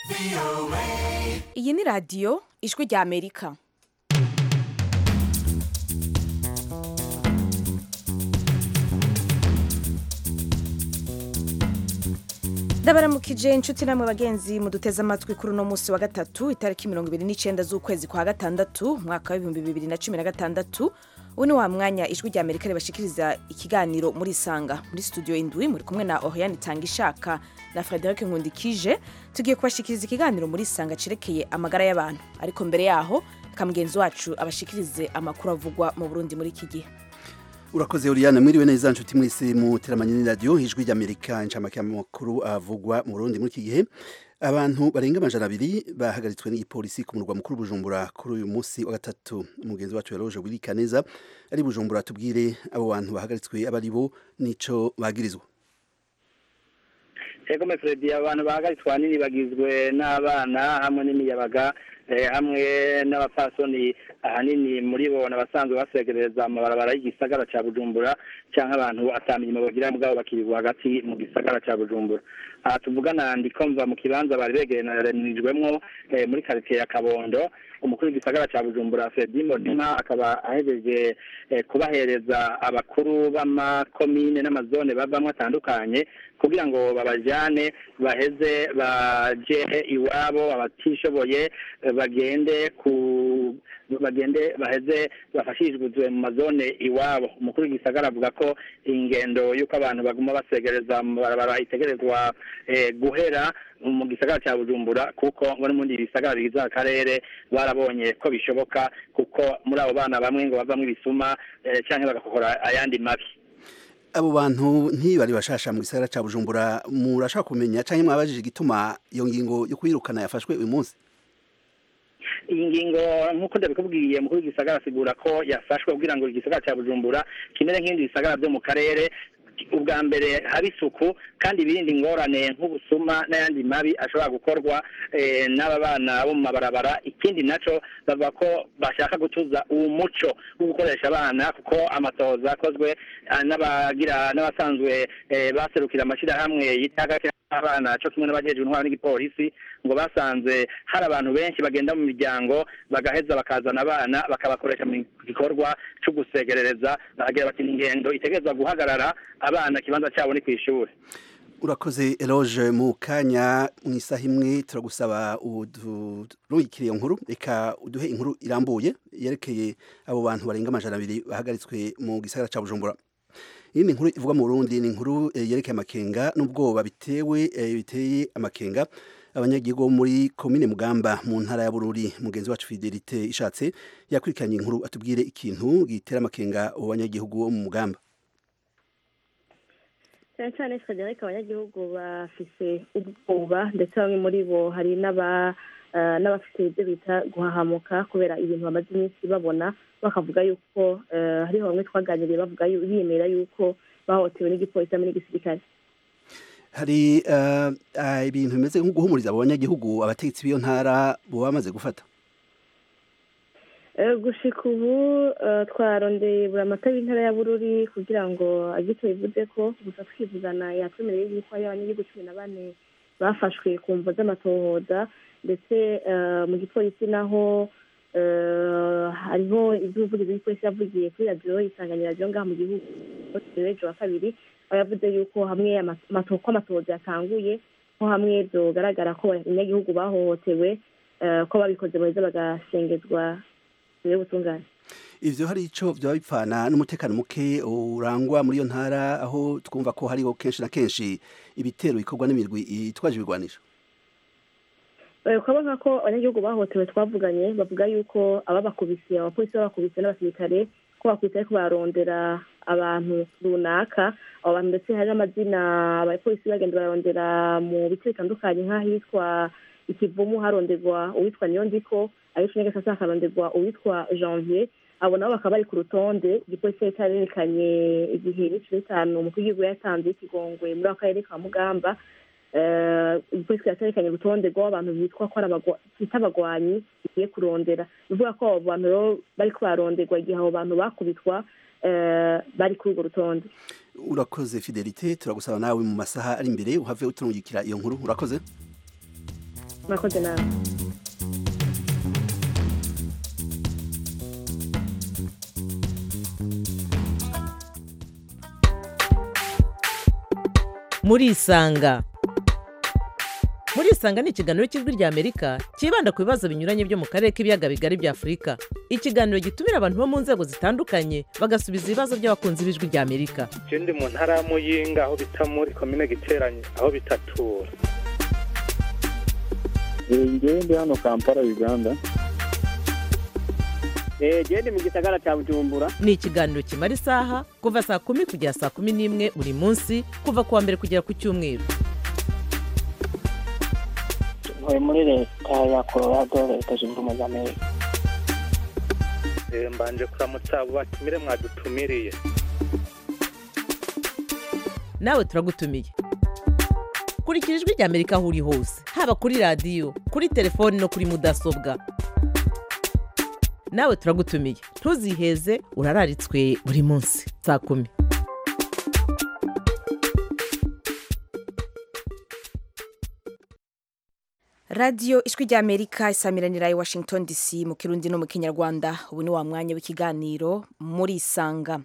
iyi ni radiyo ijwi rya amerika ndabaramukije inshuti namwe bagenzi muduteze amatwi kuri uno munsi wa gatatu itariki mirongo ibiri n'icyenda z'ukwezi kwa gatandatu umwaka w'ibihumbi bibiri na cumi na gatandatu ubu ni wa mwanya ijwi rya amerika ribashikiriza ikiganiro muri isanga muri studio indwi muri kumwe na oriane itanga ishaka na frederic nkundikije tugiye kubashikiriza ikiganiro muri isanga cerekeye amagara y'abantu ariko mbere yaho reka mugenzi wacu abashikirize amakuru avugwa mu burundi muri iki gihe urakoze Oriana mwiriwe neza nshuti mwese mu teramanye n'iradiyo ijwi ry'amerika incamake y'amakuru avugwa mu burundi muri iki gihe abantu barenga amajana abiri bahagaritswe n'igipolisi ku murwa mukuru bujumbura kuri uyu munsi wa gatatu umugenzi wacu yaroje wirika neza ari bujumbura tubwire abo bantu bahagaritswe aba ari bo n'ico bagirizwa ego mefredi abantu bahagaritswe ahanini bagizwe n'abana hamwe n'imiyabaga hamwe n'abapfasoni ahanini muri bo n'abasanzwe basegereza amabarabara y'igisagara cya bujumbura cyangwa abantu atamenye bagira mugabo bakirirwa hagati mu gisagara cya bujumbura aha tuvugana ndikomva mu kibanza bari begeranijwemwo muri karitsiye ya kabondo umukuru w'igisagara cya bujumbura fredi modima akaba ahejeje kubahereza abakuru b'amakomine n'amazone bavamo atandukanye kugira ngo babajyane baheze baje iwabo abatishoboye bagende ku bagende baheze bafashirizwe mu mazone iwabo umukuru w'igisagara avuga ko ingendo y'uko abantu baguma basegereza mu barabara itegerezwa guhera mu gisagara cya bujumbura kuko ngo n'ubundi bisagara bigize akarere barabonye ko bishoboka kuko muri abo bana bamwe ngo bavamo ibisuma cyangwa bagakora ayandi mabi abo bantu ntibari bashasha mu gisagara cya bujumbura murashaka kumenya cyangwa mwabajije igituma iyo ngingo yo kwirukana yafashwe uyu munsi iyi ngingo nk'uko ndabikubwiye mukuru w'igisagara asigura ko yafashwe kugira ngo igisagara cya bujumbura kimere nk'ibindi bisagara byo mu karere ubwa mbere haba isuku kandi ibindi ingorane nk'ubusuma n'ayandi mabi ashobora gukorwa n'aba bana bo mu mabarabara ikindi nacyo bavuga ko bashaka gutuza uwo muco wo gukoresha abana kuko amatoza akozwe n'abagira n'abasanzwe baserukira amashyirahamwe yitaga abana cyo kimwe n'abajejwe intwara n'igipolisi ngo basanze hari abantu benshi bagenda mu miryango bagaheza bakazana abana bakabakoresha mu gikorwa cyo gusegerereza bakagira bati ingendo itegerezwa guhagarara abana ikibanza cyabo ni ku ishuri urakoze eloge mu kanya mu isaha imwe turagusaba udurungikire iyo nkuru reka uduhe inkuru irambuye yerekeye abo bantu barenga amajana abiri bahagaritswe mu gisagara cya bujumbura iyi ni inkuru ivuga mu Burundi ni inkuru yerekeye amakenga n'ubwoba bitewe biteye amakenga abanyagihugu muri komine mugamba mu ntara ya bururi mugenzi wacu fidelite ishatse yakurikiranye inkuru atubwire ikintu gitera amakenga abo banyagihugu bo mu mugamba cyane cyane frederic abanyagihugu bafise ubwoba ndetse bamwe muri bo hari n'aba n'abafite ibyo bita guhahamuka kubera ibintu bamaze iminsi babona bakavuga yuko hariho bamwe twaganiriye bavuga biyemera yuko bahohotewe n'igipolisi hamwe n'igisirikare hari ibintu bimeze nko guhumuriza abo banyagihugu abategetsi b'iyo ntara bo bamaze gufata gushika ubu twarondeye buri amata y'intara ya bururi kugira ngo agire icyo bivuze ko gusa twivugana yatwemereye yuko hari abanyagihugu cumi na bane bafashwe ku mvo z'amatohoza ndetse mu gipolisi naho hariho iby'umuvugizi w'igipolisi yavugiye kuri radiyo isanganyira radiyo ngaha mu gihugu ejo wa kabiri aho yavuze yuko hamwe ko amatohoza yatanguye ko hamwe byogaragara ko abanyagihugu bahohotewe ko babikoze baheza bagashengezwa y'ubutungane ivyo hari ico vyoba bipfana n'umutekano muke urangwa muri iyo ntara aho twumva ko hariho kenshi na kenshi ibitero bikorwa n'imirwi itwaje ibigwanisho ukabona ko abanyagihugu bahotewe twavuganye bavuga yuko ababakubise abapolisi babakubise n'abasirikare ko bakubise ariko bararondera abantu runaka abo bantu ndetse hari n'amazina abapolisi bagenda bararondera mu bice bitandukanye nk'ahitwa ikivumu haronderwa uwitwa niyondiko ariko nyagasasa hakaronderwa uwitwa janvier abo nabo bakaba bari ku rutonde igipolisi cyari cyarerekanye igihe n'icumi n'itanu umukuru w'igihugu yatanze y'ikigongwe muri ako karere ka mugamba igipolisi cyaterekanye urutonde rw'abantu bitwa ko bita abagwanyi bigiye kurondera bivuga ko abo bantu rero bari kubaronderwa igihe abo bantu bakubitwa bari kuri urwo rutonde urakoze fidelite turagusaba nawe mu masaha ari imbere uhave uturungikira iyo nkuru urakoze murakoze nawe murisanga murisanga ni ikiganiro cy'ijwi rya amerika cyibanda ku bibazo binyuranye byo mu karere k'ibiyaga bigari bya afurika ikiganiro gitumira abantu bo mu nzego zitandukanye bagasubiza ibibazo by'abakunzi b'ijwi rya amerika je ndi mu ntara ya muyinga aho bita muri komine giteranye aho bitatura ngewe ndi hano kampala uganda genda mu gisagara cya bujumbura ni ikiganiro kimara isaha kuva saa kumi kugera saa kumi n'imwe buri munsi kuva ku wa mbere kugera ku cyumweru ntuye muri leta ya colorado leta zunze ubumwe za amerika Eh, mbanje kuramutsa abo batumire mwadutumiriye nawe turagutumiye kurikira ijwi rya amerika aho uri hose haba kuri radiyo kuri telefoni no kuri mudasobwa nawe turagutumiye ntuziheze urararitswe buri munsi saa kumi radiyo ijwi rya amerika isamiranira i washington dc mu kirundi no mu kinyarwanda ubu ni wa mwanya w'ikiganiro muri isanga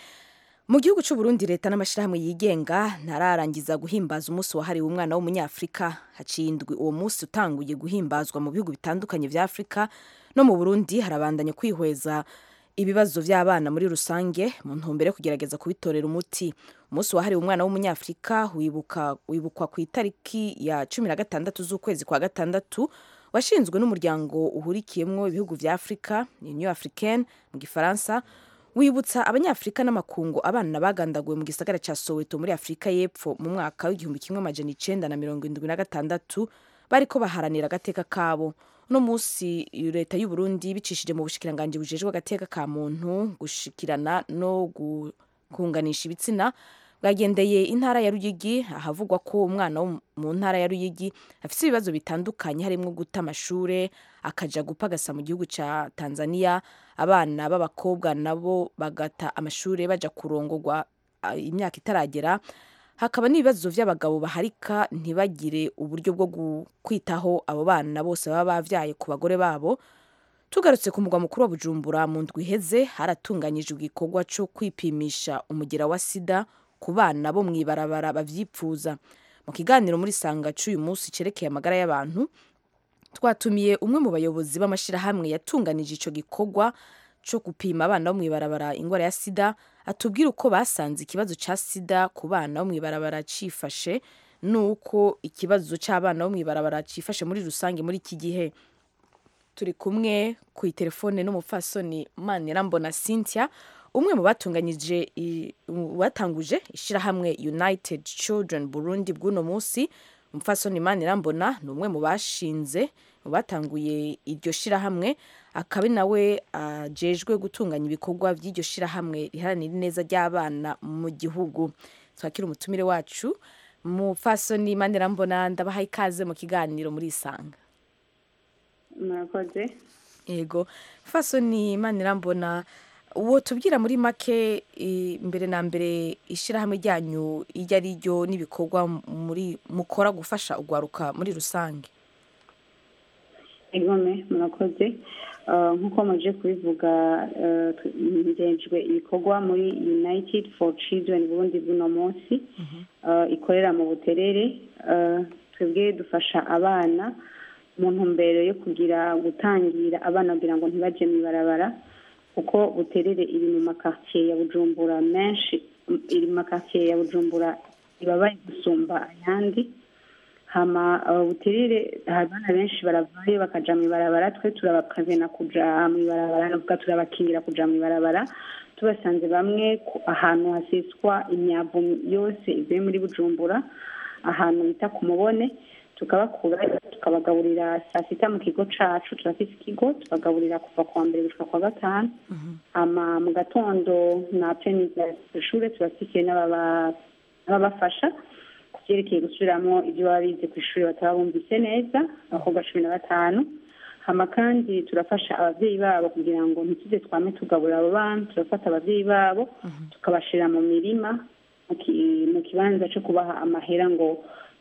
mu gihugu cy'u Burundi leta n'amashyirahamwe yigenga ntararangiza guhimbaza umunsi wahariwe umwana w'umunyafurika haciye indwi uwo munsi utanguye guhimbazwa mu bihugu bitandukanye bya afurika no mu burundi harabandanya kwihweza ibibazo by'abana muri rusange mu ntumbero yo kugerageza kubitorera umuti umunsi wahariwe umwana w'umunyafurika wibuka wibukwa ku itariki ya cumi na gatandatu z'ukwezi kwa gatandatu washinzwe n'umuryango uhurikiyemo ibihugu bya afurika union africaine mu gifaransa wibutsa abanyafurika n'amakungu abana bagandaguwe mu gisagara cya soweto muri afurika y'epfo mu mwaka w'igihumbi kimwe amajana icenda na mirongo indwi na gatandatu bariko baharanira agateka kabo uno munsi leta y'u Burundi bicishije mu bushikiranganji bujejwe agateka ka muntu gushikirana no gu- kunganisha ibitsina bwagendeye intara ya Ruyigi ahavugwa ko umwana wo mu ntara ya Ruyigi afite ibibazo bitandukanye harimo guta amashure akaja gupagasa mu gihugu ca Tanzania abana b'abakobwa nabo bagata amashure baja kurongorwa ah, imyaka itaragera hakaba n'ibibazo by'abagabo baharika ntibagire uburyo bwo gu- kwitaho abo bana bose baba bavyaye ku bagore babo tugarutse ku mugwa mukuru wa bujumbura mu ndwi iheze haratunganyijwe igikorwa cyo kwipimisha umugera wa sida ku bana bo mw'ibarabara bavyipfuza mu kiganiro muri sanga c'uyu munsi cerekeye amagara y'abantu twatumiye umwe mu bayobozi b'amashyirahamwe yatunganije ico gikorwa cyo gupima abana bo mw'ibarabara ingwara ya sida atubwira uko basanze ikibazo ca sida ku bana bo mw'ibarabara cifashe n'uko ikibazo c'abana bo mw'ibarabara cifashe muri rusange muri iki gihe turi kumwe ku itelefone n'umupfasoni manirambona cynthia umwe mu batunganyije i- mu batanguje ishyirahamwe united children burundi bw'uno munsi umupfasoni manirambona ni umwe mu bashinze mu batanguye iryo shyirahamwe akaba ari nawe ajejwe gutunganya ibikorwa by'iryo shyirahamwe riharanira ineza ry'abana mu gihugu twakira umutumire wacu mupfasoni manirambona ndabaha ikaze mu kiganiro muri isanga murakoze yego fasoni imana irambona uwo tubwira muri make i- mbere na mbere ishyirahamwe ryanyu iryo ari ryo n'ibikorwa muri mukora gufasha urwaruka muri rusange igome murakoze Uh, nk'uko muje kubivuga uh, tu- ngejwe ibikorwa muri united for children burundi bw'uno munsi uh, ikorera mu buterere uh, twebwe dufasha abana mu ntumbero yo kugira gutangira abana kugira ngo ntibaje mu ibarabara kuko buterere iri mu makartier ya bujumbura menshi iri mu makartier ya bujumbura ibabaye gusumba ayandi hama uh, buterere abana benshi baravayo bakaja mu ibarabara twe turabakazena kuja mu ibarabara navuga turabakingira kuja mu ibarabara tubasanze bamwe ku- ahantu haseswa imyavu yose ivuye muri bujumbura ahantu bita ku mubone tukabakura tukabagaburira saa sita mu kigo cacu turafise ikigo tubagaburira kuva kuwa mbere gushika kwa gatanu hama mu gatondo na peniza ishure turafise n'ababa- n'ababafasha ku vyerekeye gusubiramwo ibyo baba bize ku ishuri bataba bumvise neza abakobwa cumi na batanu hama kandi turafasha abavyeyi babo kugira ngo ntituze twame tugaburira abo bana turafata abavyeyi babo tukabashira mu mirima mu ki- mu kibanza co kubaha amahera ngo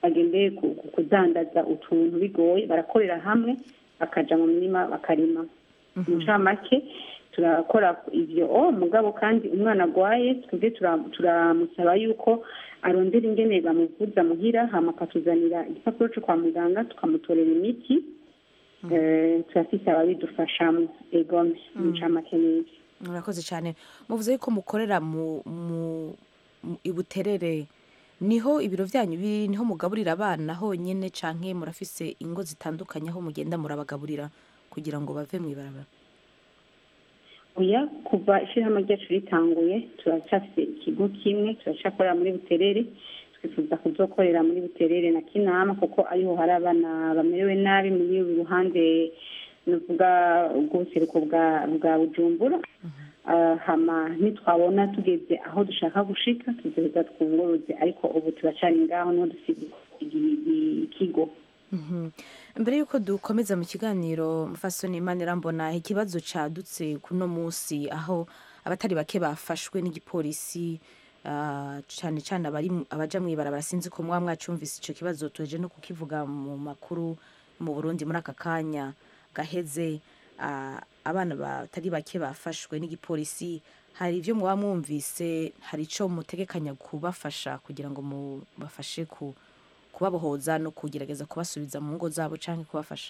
bagendeye ku- ku kudandaza utuntu bigoye barakorera hamwe bakaja mu mirima bakarima mu ncamake turakora ivyo o mugabo kandi umwana agwaye twebwe tura- turamusaba yuko arondera ingene bamuvuza muhira hama akatuzanira igipapuro co kwa muganga tukamutorera imiti Eh, turafise ababidufashamo egome mu ncamake n'ivyo murakoze cyane muvuze yuko mukorera mu mu mu- i buterere niho ibiro byanyu biri niho mugaburira abana honyine canke murafise ingo zitandukanye aho mugenda murabagaburira kugira ngo bave mu ibarabara oya kuva ishyirahamwe ryacu ritanguye turacyafite ikigo kimwe turacyakorera muri buterere twifuza kuzokorera muri buterere na kinama kuko ariho hari abana bamerewe nabi muri uru ruhande nuvuga ubw'ubuseruko bwa bwa bujumbura Ah, hama nitwabona tugeze aho dushaka gushika tuzoheza twunguruze ariko ubu turacari ngaho niho dufite igi- ikigo Mhm. mbere y'uko dukomeza mu kiganiro mufasoni imana irambona ikibazo cadutse kuno munsi aho abatari bake bafashwe n'igipolisi ah, cane cane abari mu- abaja mw'ibarabara sinzi ko mwaba mwacumvise ico kibazo tuheje no kukivuga mu makuru mu burundi muri aka kanya gaheze ah, abana batari bake bafashwe n'igipolisi hari ivyo mwaba mwumvise hari ico mutegekanya kubafasha kugira ngo mubafashe ku kubabohoza no kugerageza kubasubiza mu ngo zabo canke kubafasha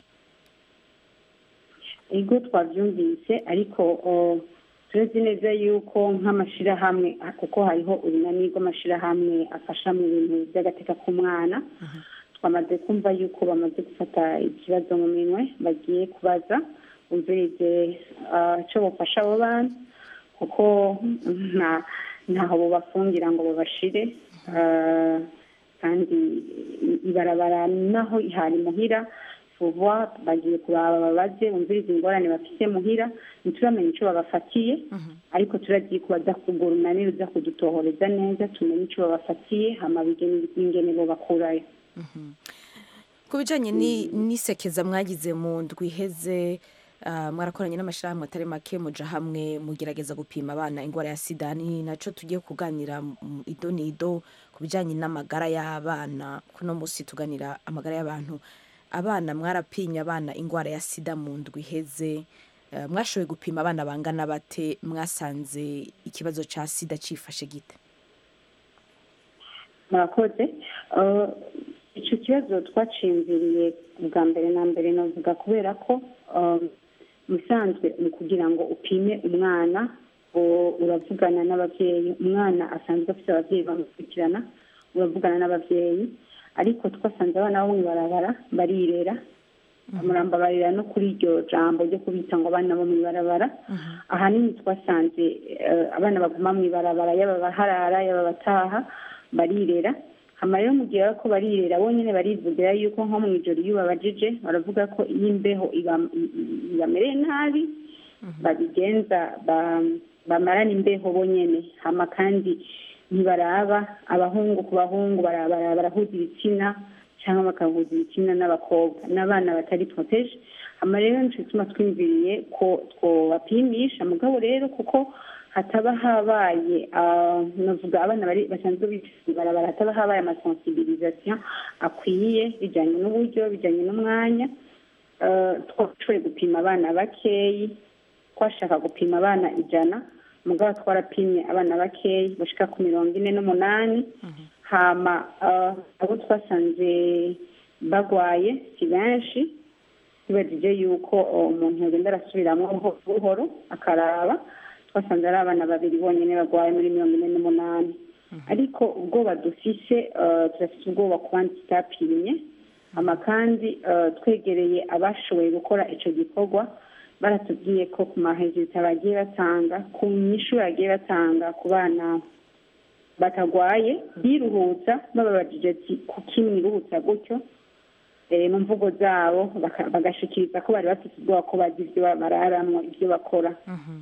ego twabyumvise ariko o, turezi neza yuko nk'amashirahamwe ah, kuko hariho urunani rw'amashirahamwe afasha mu bintu by'agateka k'umwana twamaze kumva yuko bamaze gufata ikibazo mu minwe bagiye kubaza umvirize ah, ico bofasha abo bana kuko nta ntaho bobafungira ngo babashire ah, kandi i- ibarabara naho hari muhira vuba bagiye kuraba babaze bumviriza ingorane bafise muhira ntituramenya ico babafatiye ariko turagiye kubaza kugura unani ruza kudutohoreza neza tumenye ico babafatiye hama bigene ingene bobakurayo ku bijanye ni- n'isekeza mwagize mu ndwi iheze ah, mwarakoranye n'amashirahamwe atari make muja hamwe mugerageza gupima abana ingwara ya sida ni naco tugiye kuganira mu ido n'ido ku bijanye n'amagara y'abana kuno musi tuganira amagara y'abantu abana mwarapimye abana ingwara ya sida mu ndwi iheze Eh, mwashoboye gupima abana bangana bate mwasanze ikibazo ca sida cifashe gite murakoze Eh, ico kibazo twaciyumviriye bwa mbere na mbere navuga kubera ko eh, musanzwe mu kugira ngo upime umwana o- uravugana n'abavyeyi umwana asanzwe afite abavyeyi bamukurikirana uravugana n'abavyeyi ariko twasanze abana bo mw'ibarabara barirera murambabarira no kuri iryo jambo ryo kubita ngo abana bo mw'ibarabara ahanini twasanze eh, abana baguma mw'ibarabara yaba abaharara yaba abataha barirera hama rero mu gihe ko barirera bonyene barivugira yuko nko mw'ijoro iyo babajije baravuga ko iyo imbeho iba- i- i- ibamereye nabi babigenza ba- bamarana imbeho bonyene hama kandi ntibaraba abahungu ku bahungu bara- bara- barahuza ibitsina cyangwa bakahuza ibitsina n'abakobwa n'abana batari protege hama rero nico gituma twiyumviriye ko twobapimisha mugabo rero kuko hataba habaye ah, navuga abana bari basanzwe bicara ibarabara hataba habaye amasensibilisation akwiye bijyanye n'uburyo bijyanye n'umwanya eh, twashoboye gupima abana bakeyi twashaka gupima abana ijana mugabo twarapimye abana bakeyi bashika ku mirongo ine n'umunani hama eh, abo twasanze bagwaye si benshi tubajije yuko eh, umuntu yagenda arasubiramwo buhoro buhoro akaraba twasanze ari abana babiri bonyine bagwaye muri mirongo ine n'umunani ariko ubwoba dufise eh, turafise ubwoba ku bandi tutapimye hama kandi eh, twegereye abashoboye gukora ico gikorwa baratubwiye ko ku mahejita bagiye batanga ku nyishu bagiye batanga ku bana batagwaye biruhutsa bababajije ati kuki mwiruhutsa gutyo eh, mu mvugo zabo baka- bagashikiriza ko bari bafite ubwoba ko bazi ivyo bararamwo ivyo bakora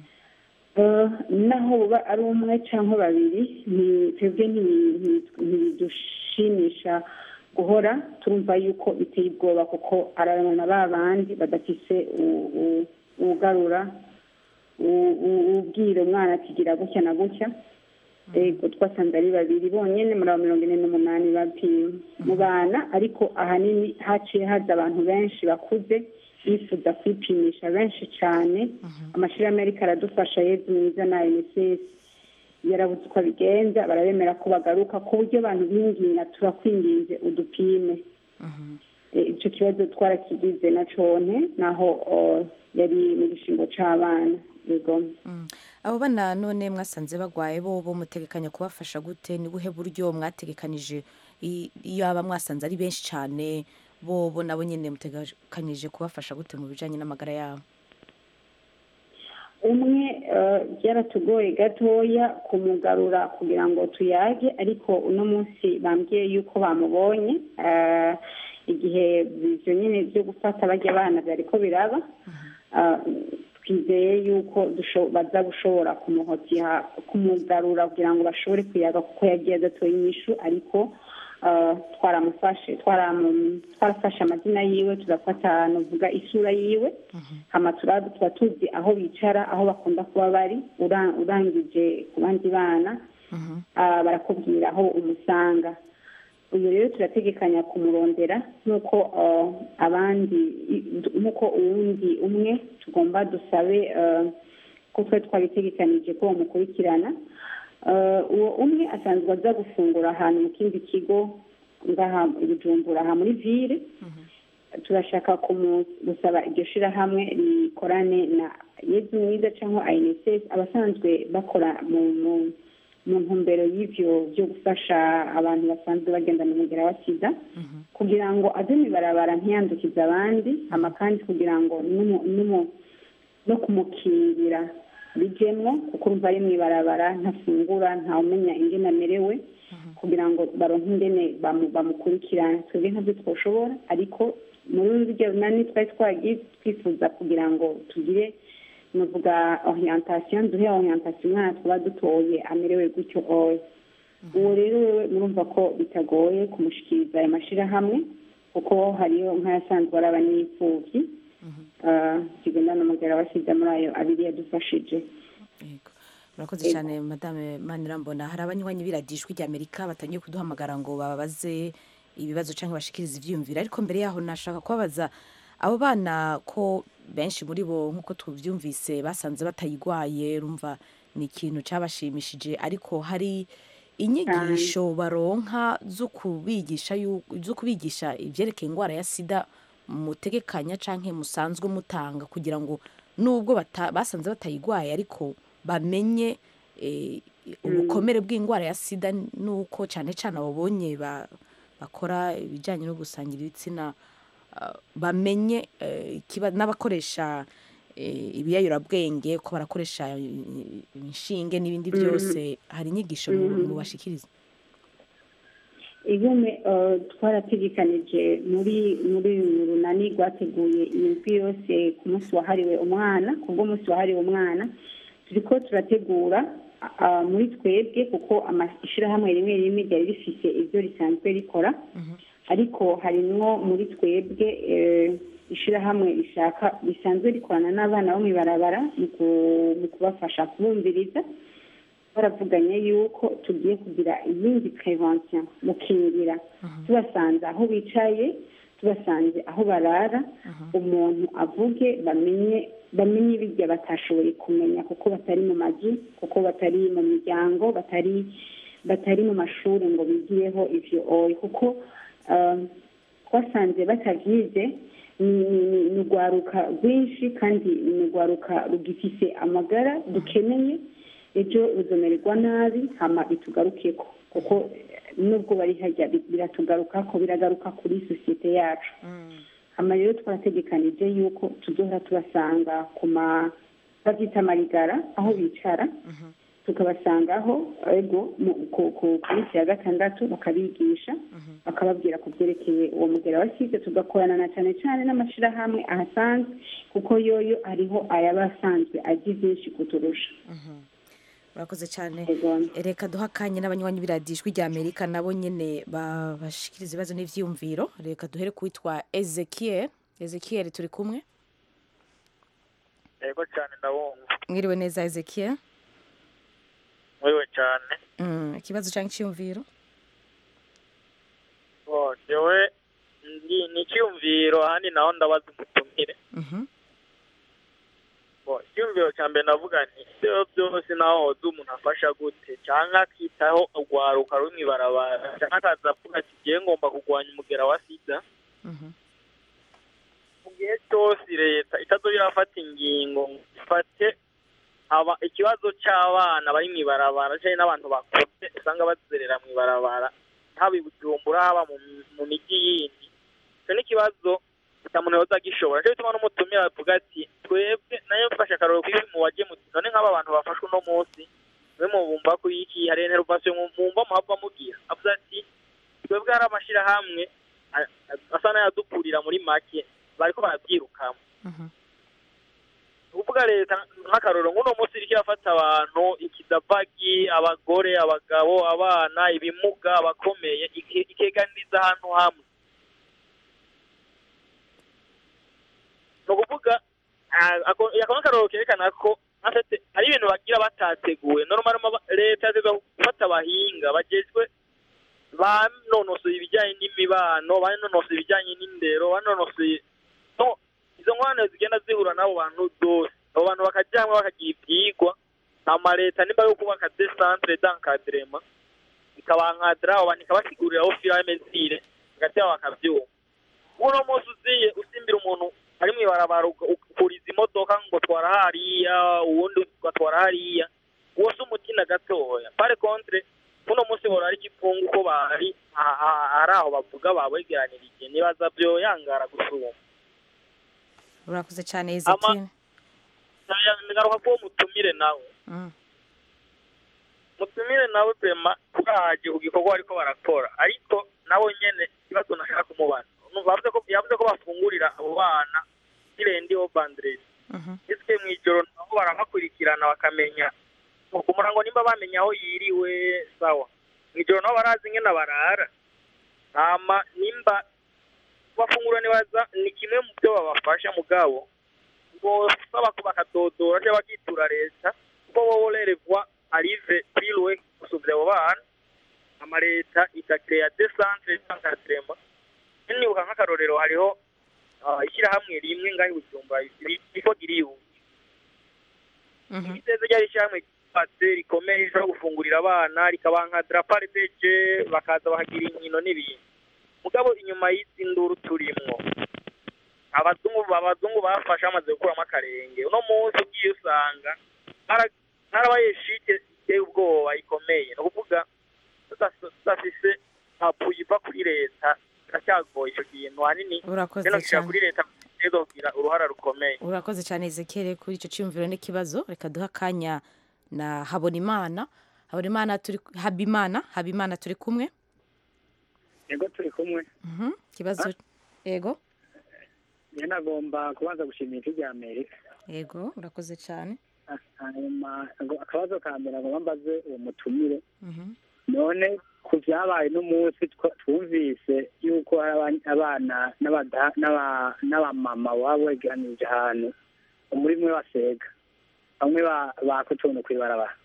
Eh, naho buba ari umwe cyangwa babiri ni- twebwe ntibi- ntibi- ntibidushimisha guhora turumva yuko biteye ubwoba kuko ararana ba bandi badafise u- u- ugarura u- u- ubwira umwana atigira gutya na gutya ego twasanze ari babiri bonyine muri abo mirongo ine n'umunani bapimwe mu bana ariko ahanini haciye haza abantu benshi bakuze bifuza kwipimisha benshi cyane amashyirahamwe ariko aradufasha yezu mwiza na unicef yarabuze uko abigenza barabemera ko bagaruka ku buryo abantu binginga turakwinginze udupime Eh, icyo kibazo twarakigize na cone naho oh, yari mu gishingo c'abana yego abo bana none mwasanze bagwaye bo bo mutegekanya kubafasha gute ni buhe buryo mwategekanije i- iyo aba mwasanze ari benshi cyane bo bo nabo nyine mutegekanyije kubafasha gute mu bijanye n'amagara yabo umwe eh, byaratugoye gatoya kumugarura kugira ngo tuyage ariko uno munsi bambwiye yuko bamubonye eh, igihe ivyo nyine byo gufata barya abana byariko biraba Eh, twizeye yuko dusho- baza gushobora kumuhotiha kumugarura kugira ngo bashobore kuyaga kuko yagiye adatoye inyishu ariko eh, twaramufashe twaramu- twarafashe amazina yiwe tugafata nuvuga isura yiwe hama turaba tuba tuzi aho bicara aho bakunda kuba bari ura- urangije ku bandi bana ah, barakubwira aho umusanga uyu rero turategekanya kumurondera nk'uko ah, abandi i- nk'uko uwundi umwe tugomba dusabe ah, ko twari twabitegekanije ko bamukurikirana Ah, uwo umwe asanzwe aza gufungura ahantu mu kindi kigo ngaha i bujumbura aha muri ville turashaka kumu- gusaba iryo shirahamwe rikorane na yezu mwiza cyangwa inss abasanzwe bakora mu mu- mu ntumbero y'ivyo byo gufasha abantu basanzwe bagendana umugera wa sida kugira ngo aze mibarabara ntiyandukize abandi hama kandi kugira ngo n'umu- n'umu- no kumukingira bijemwo kuko urumva ari mw'ibarabara ntafungura ntawumenya ingene amerewe kugira ngo baronke ingene bamu- bamukurikirana twebwe ntabyo twoshobora ariko muri rurya runani twari twagiye twifuza kugira ngo tugire nuvuga orientation duhe orientation umwana twaba dutoye amerewe gutyo oya uwo rero wewe murumva ko bitagoye kumushikiriza ayo mashirahamwe kuko hariyo nk'ayasanzwe araba n'imfuvyi ah, kigendana umugera wasize muri ayo abiri yadufashije Yego. murakoze cyane madame manirambona hari abanywanyi biradijwi rya amerika batangiye kuduhamagara ngo babaze ibibazo cyangwa bashikirize ivyiyumviro ariko mbere yaho nashaka kubabaza abo bana ko benshi muri bo nk'uko tubyumvise basanze batayigwaye rumva ni ikintu cyabashimishije ariko hari inyigisho baronka zo kubigisha yu- zo kubigisha ibyerekeye indwara ya sida mutegekanya canke musanzwe mutanga kugira ngo nubwo bata- basanze batayigwaye ariko bamenye eh, ubukomere bw'indwara ya sida nuko cyane cyane ababonye ba- bakora ibijyanye no gusangira ibitsina ah, bamenye eh, ikiba- n'abakoresha eh, ibiyayurabwenge ko barakoresha eh, inshinge n'ibindi byose hari inyigisho mu- mubashikiriza igume eh, twarategekanije muri muri uru runani rwateguye iyi ndwi yose ku munsi wahariwe umwana kubwo munsi wahariwe umwana turiko turategura ah, muri twebwe kuko amashyirahamwe rimwe rimwe ryari rifise ibyo risanzwe rikora ariko harimwo muri twebwe eh, ishirahamwe rishaka risanzwe rikorana n'abana bo mw'ibarabara mu ku- mu kubafasha kubumviriza baravuganye yuko tugiye kugira iyindi prevention mukingira tubasanze aho bicaye tubasanze aho barara umuntu avuge bamenye bamenye ibirya batashoboye kumenya kuko batari mu mazu kuko batari mu miryango batari batari mu mashuri ngo bigireho ivyo oye kuko um, twasanze batavyize ni- ni ni- ni urwaruka rwinshi kandi ni urwaruka rugifise amagara dukeneye ejo ruzomererwa nabi hama bitugarukeko kuko eh, nubwo bari harya bi- biratugarukako biragaruka kuri sosiyete yacu hama rero twarategekanije yuko tuzohora tubasanga ku ma bavyita amarigara aho bicara tukabasangaho ego mu- ku ku- ku minsi ya gatandatu bakabigisha bakababwira ku byerekeye uwo mugera wa sida tugakorana na cyane cyane n'amashirahamwe ahasanzwe kuko yoyo hariho ayaba asanzwe azi byinshi kuturusha murakoze cyane Ego. reka duha akanya n'abanywanyi biradijwi rya amerika nabo nyine ba- bashikiriza ibibazo n'ivyiyumviro reka duhere kuwitwa ezekiel ezekiel turi kumwe yego cyane ndabumva mwiriwe neza ezekiel muriwe cyane Mm, ikibazo cyangwa icyiyumviro Oh, jewe ndi ni icyumviro ahandi naho ndabaza umutumire Mhm. Bo, icyumviro cya mbere navuga nti ibyo byose naho hoza umuntu afasha gute cyangwa akitaho urwaruka ruri mu ibarabara cyangwa akaza avuga ati ngiye ngomba kurwanya umugera wa sida mu gihe cyose leta itazo irafata ingingo ngo ifate aba ikibazo cy'abana bari mu ibarabara cyangwa n'abantu bakuze usanga bazerera mu ibarabara haba i bujumbura haba mu mu mijyi yindi icyo ni ikibazo nta muntu yoza agishobora cyo bituma n'umutumira avuga ati twebwe nayo mfashe akaroro kuri mu wagiye muti none nk'aba bantu bafashwe uno munsi mwe mubumva ko iki hari intervention mumva muhava mugira avuze ati twebwe hari amashyirahamwe a- a- asa n'ayadukurira muri make bariko barabyirukamo ukuvuga leta nk'akaroro nk'uno munsi iriko irafata abantu ikidabagi abagore abagabo abana ibimuga abakomeye ike- ikeganiriza ahantu hamwe ni ukuvuga ah, ako ako ni akarorero kerekana ko afite hari ibintu bagira batateguwe normal ma- leta yateguye gufata abahinga bagejwe banonosoye ibijyanye n'imibano banonosoye ibijyanye n'indero banonosoye no izo ngorane zigenda zihura n'abo bantu zose abo bantu bakajya hamwe bakagira ibyigwa hama leta nimba yo kubaka de centre d'encadrement ikabankadira abo bantu ikabasigurira aho fira mesire hagati yabo bakabyumva uno munsi uziye usimbira umuntu ari mu ibarabara uka- ukuriza imodoka ngo twara hariya uwundi ugatwara hariya uwo si umutima gatoya pare contre uno munsi bora ari igipfungu ko bari aha- aha- ari aho bavuga babegeranirije nibaza byo yangara gusuma urakoze cyane ezekine ngaruka ko mutumire nawe mutumire nawe prema bwaje ku gikorwa ariko barakora ariko nawe nyene ikibazo nashaka kumubaza bavuze ko yavuze ko bafungurira abo bana irendi ho bandredi ese mu ijoro nabo barabakurikirana bakamenya ku murango nimba bamenya aho yiriwe sawa mu ijoro nabo barazi ingene barara hama nimba bafungura nibaza ni kimwe mu byo babafasha mugabo ngo saba ko bakadodora cyangwa bakitura leta kuko bobo rerevwa arive piriwe gusubira abo bana ama leta igakeya de centre d'encadrement nibuka nk'akarorero hariho ah, ishyirahamwe rimwe ngaho i bujumbura riko giriyu iteze ryari ishyirahamwe ryubatse rikomeye rishobora gufungurira abana rikabankadira parideje bakaza bahagira inkino n'ibintu mugabo inyuma y'izi nduru turimwo abazungu abazungu bafashe bamaze gukuramo akarenge uno munsi ugiye usanga hara- harabaye shite iteye ubwoba ikomeye ni ukuvuga tudas- tudafise apuyi iva kuri leta biracyagoye icyo kintu hanini Urakoze rero kishira cyane. kuri leta rero kugira uruhara rukomeye urakoze cyane ezekere kuri icyo cyumviro n'ikibazo reka duhe akanya na habonimana habonimana turi habimana habimana turi kumwe yego turi kumwe Mhm, ikibazo yego njye nagomba kubanza gushimira ijwi rya amerika yego urakoze cyane hanyuma ngo akabazo ka mbere ngo mbaze uwo mutumire Mhm. none ku byabaye n'umunsi twa- twumvise yuko hari aba- abana n'abada- n'aba- n'abamama baba begeranirije ahantu muri mwe basega bamwe ba- baka utuntu kw'ibarabara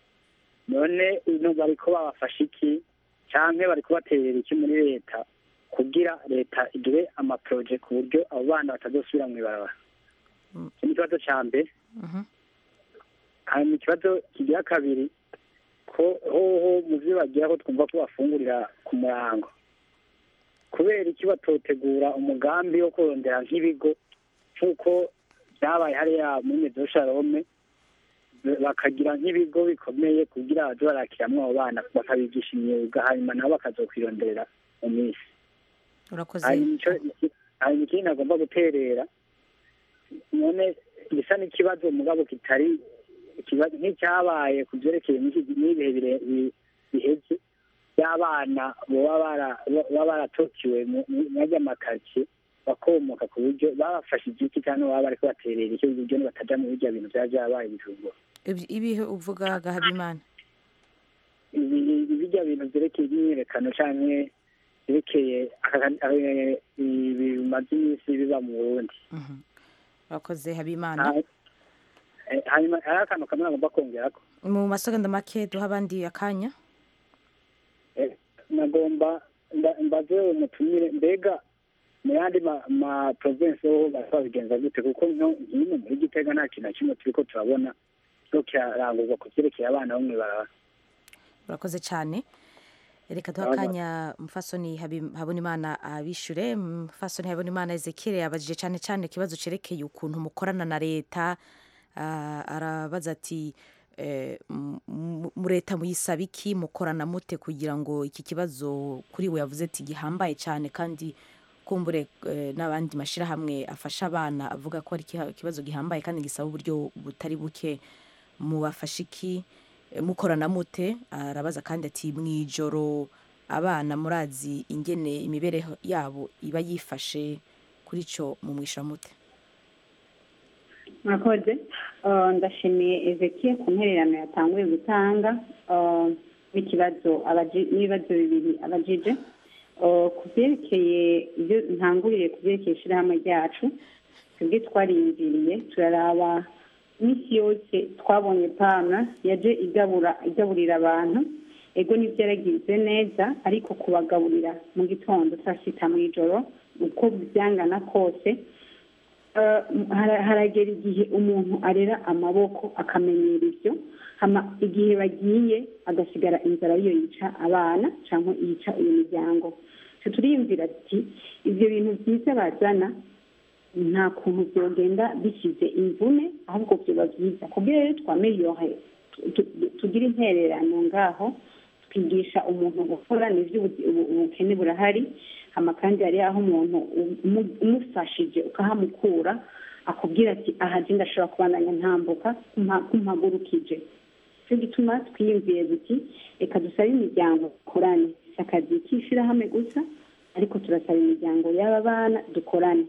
none ino bariko babafasha iki canke bari kubaterera iki muri leta kugira leta igire amaporoje ku buryo abo bana batazosubira mu ibarabara icyo ni ikibazo ca mbere Mhm. hanyuma ikibazo kigira kabiri ko hoho mu byo bagira ko twumva ko bafungurira ku murango kubera iki batotegura umugambi wo kurondera nk'ibigo nk'uko byabaye hariya muri mezo sharome bakagira nk'ibigo bikomeye kugira baze barakiramwo abo bana bakabigisha imyuga hanyuma nabo bakazokwironderera mu minsi urakoze hanyuma ico- iki- hanyuma ikindi nagomba guterera none gisa n'ikibazo mugabo kitari ikibazo nk'icyabaye ku byerekeye n'iki- n'ibihe bire- bi- biheze by'abana baba bara- baba baratokiwe mu majya makaritsiye bakomoka ku buryo babafashe igiti cyangwa baba bariko baterera icyo buryo bataja mu birya bintu byaba byabaye bijumbura Ibi- ibihe uvuga ga habimana ibi- ibirya bintu byerekeye imyiyerekano canke byerekeye aka- eh, ibi bimaze iminsi biba mu burundi urakoze habimana Ha- eh, hanyuma hari akantu kamwe nagomba kongerako mu masegonda make duha abandi akanya nagomba mba- mbaze umutumire mbega mu yandi ma- ma province ho bazabigenza gute kuko nko nkino muri gitega nta kintu na kimwe turiko turabona cyo kirarangurwa ku vyerekeye abana bo mw'ibarabara urakoze cyane reka duha Aba- akanya mufasoni Habi- habonimana abishure mufasoni habonimana ezekiel yabajije cyane cyane ikibazo cerekeye ukuntu mukorana na leta Ah, arabaza ati eh, mu- mu mu leta muyisaba iki mukorana mute kugira ngo iki kibazo kuri we yavuze ati gihambaye cyane kandi kumbure eh, n'abandi mashyirahamwe afasha abana avuga ko ari ikiha- ikibazo gihambaye kandi gisaba uburyo butari buke mubafasha iki Eh, mukorana mute arabaza kandi ati mwijoro abana murazi ingene imibereho yabo iba yifashe kuri cyo mumwisha mute murakoze Uh, ndashimiye ezekiel ku ntererano yatanguye gutanga uh, n'ikibazo abaji- n'ibibazo bibiri abajije Uh, ku byerekeye ibyo ntanguriye ku byerekeye ishyirahamwe ryacu twebwe twariyumviriye turaraba iminsi yose twabonye pana yaje igabura igaburira abantu ego nibyo yaragize neza ariko kubagaburira mu gitondo saa sita mu ijoro uko byangana kose Eh, hara- haragera igihe umuntu arera amaboko akamenyera ibyo hama igihe bagiye agasigara inzara yo yica abana cyangwa yica iyo miryango twe turiyumvira ati ibyo bintu byiza bazana nta kuntu byogenda bishyize imvune ahubwo byoba byiza kubwira rero twameliore tugira intererano ngaho twigisha umuntu gukora nibyo ubu- ubu- ubukene burahari hama kandi hari aho umuntu umu- umufashije ukahamukura akubwira ati aha je ndashobora kubandanya ntambuka kumpa- kumpagurukije cyo gituma twiyumviye duti reka dusabe imiryango dukorane si akazi k'ishirahamwe gusa ariko turasaba imiryango y'aba bana dukorane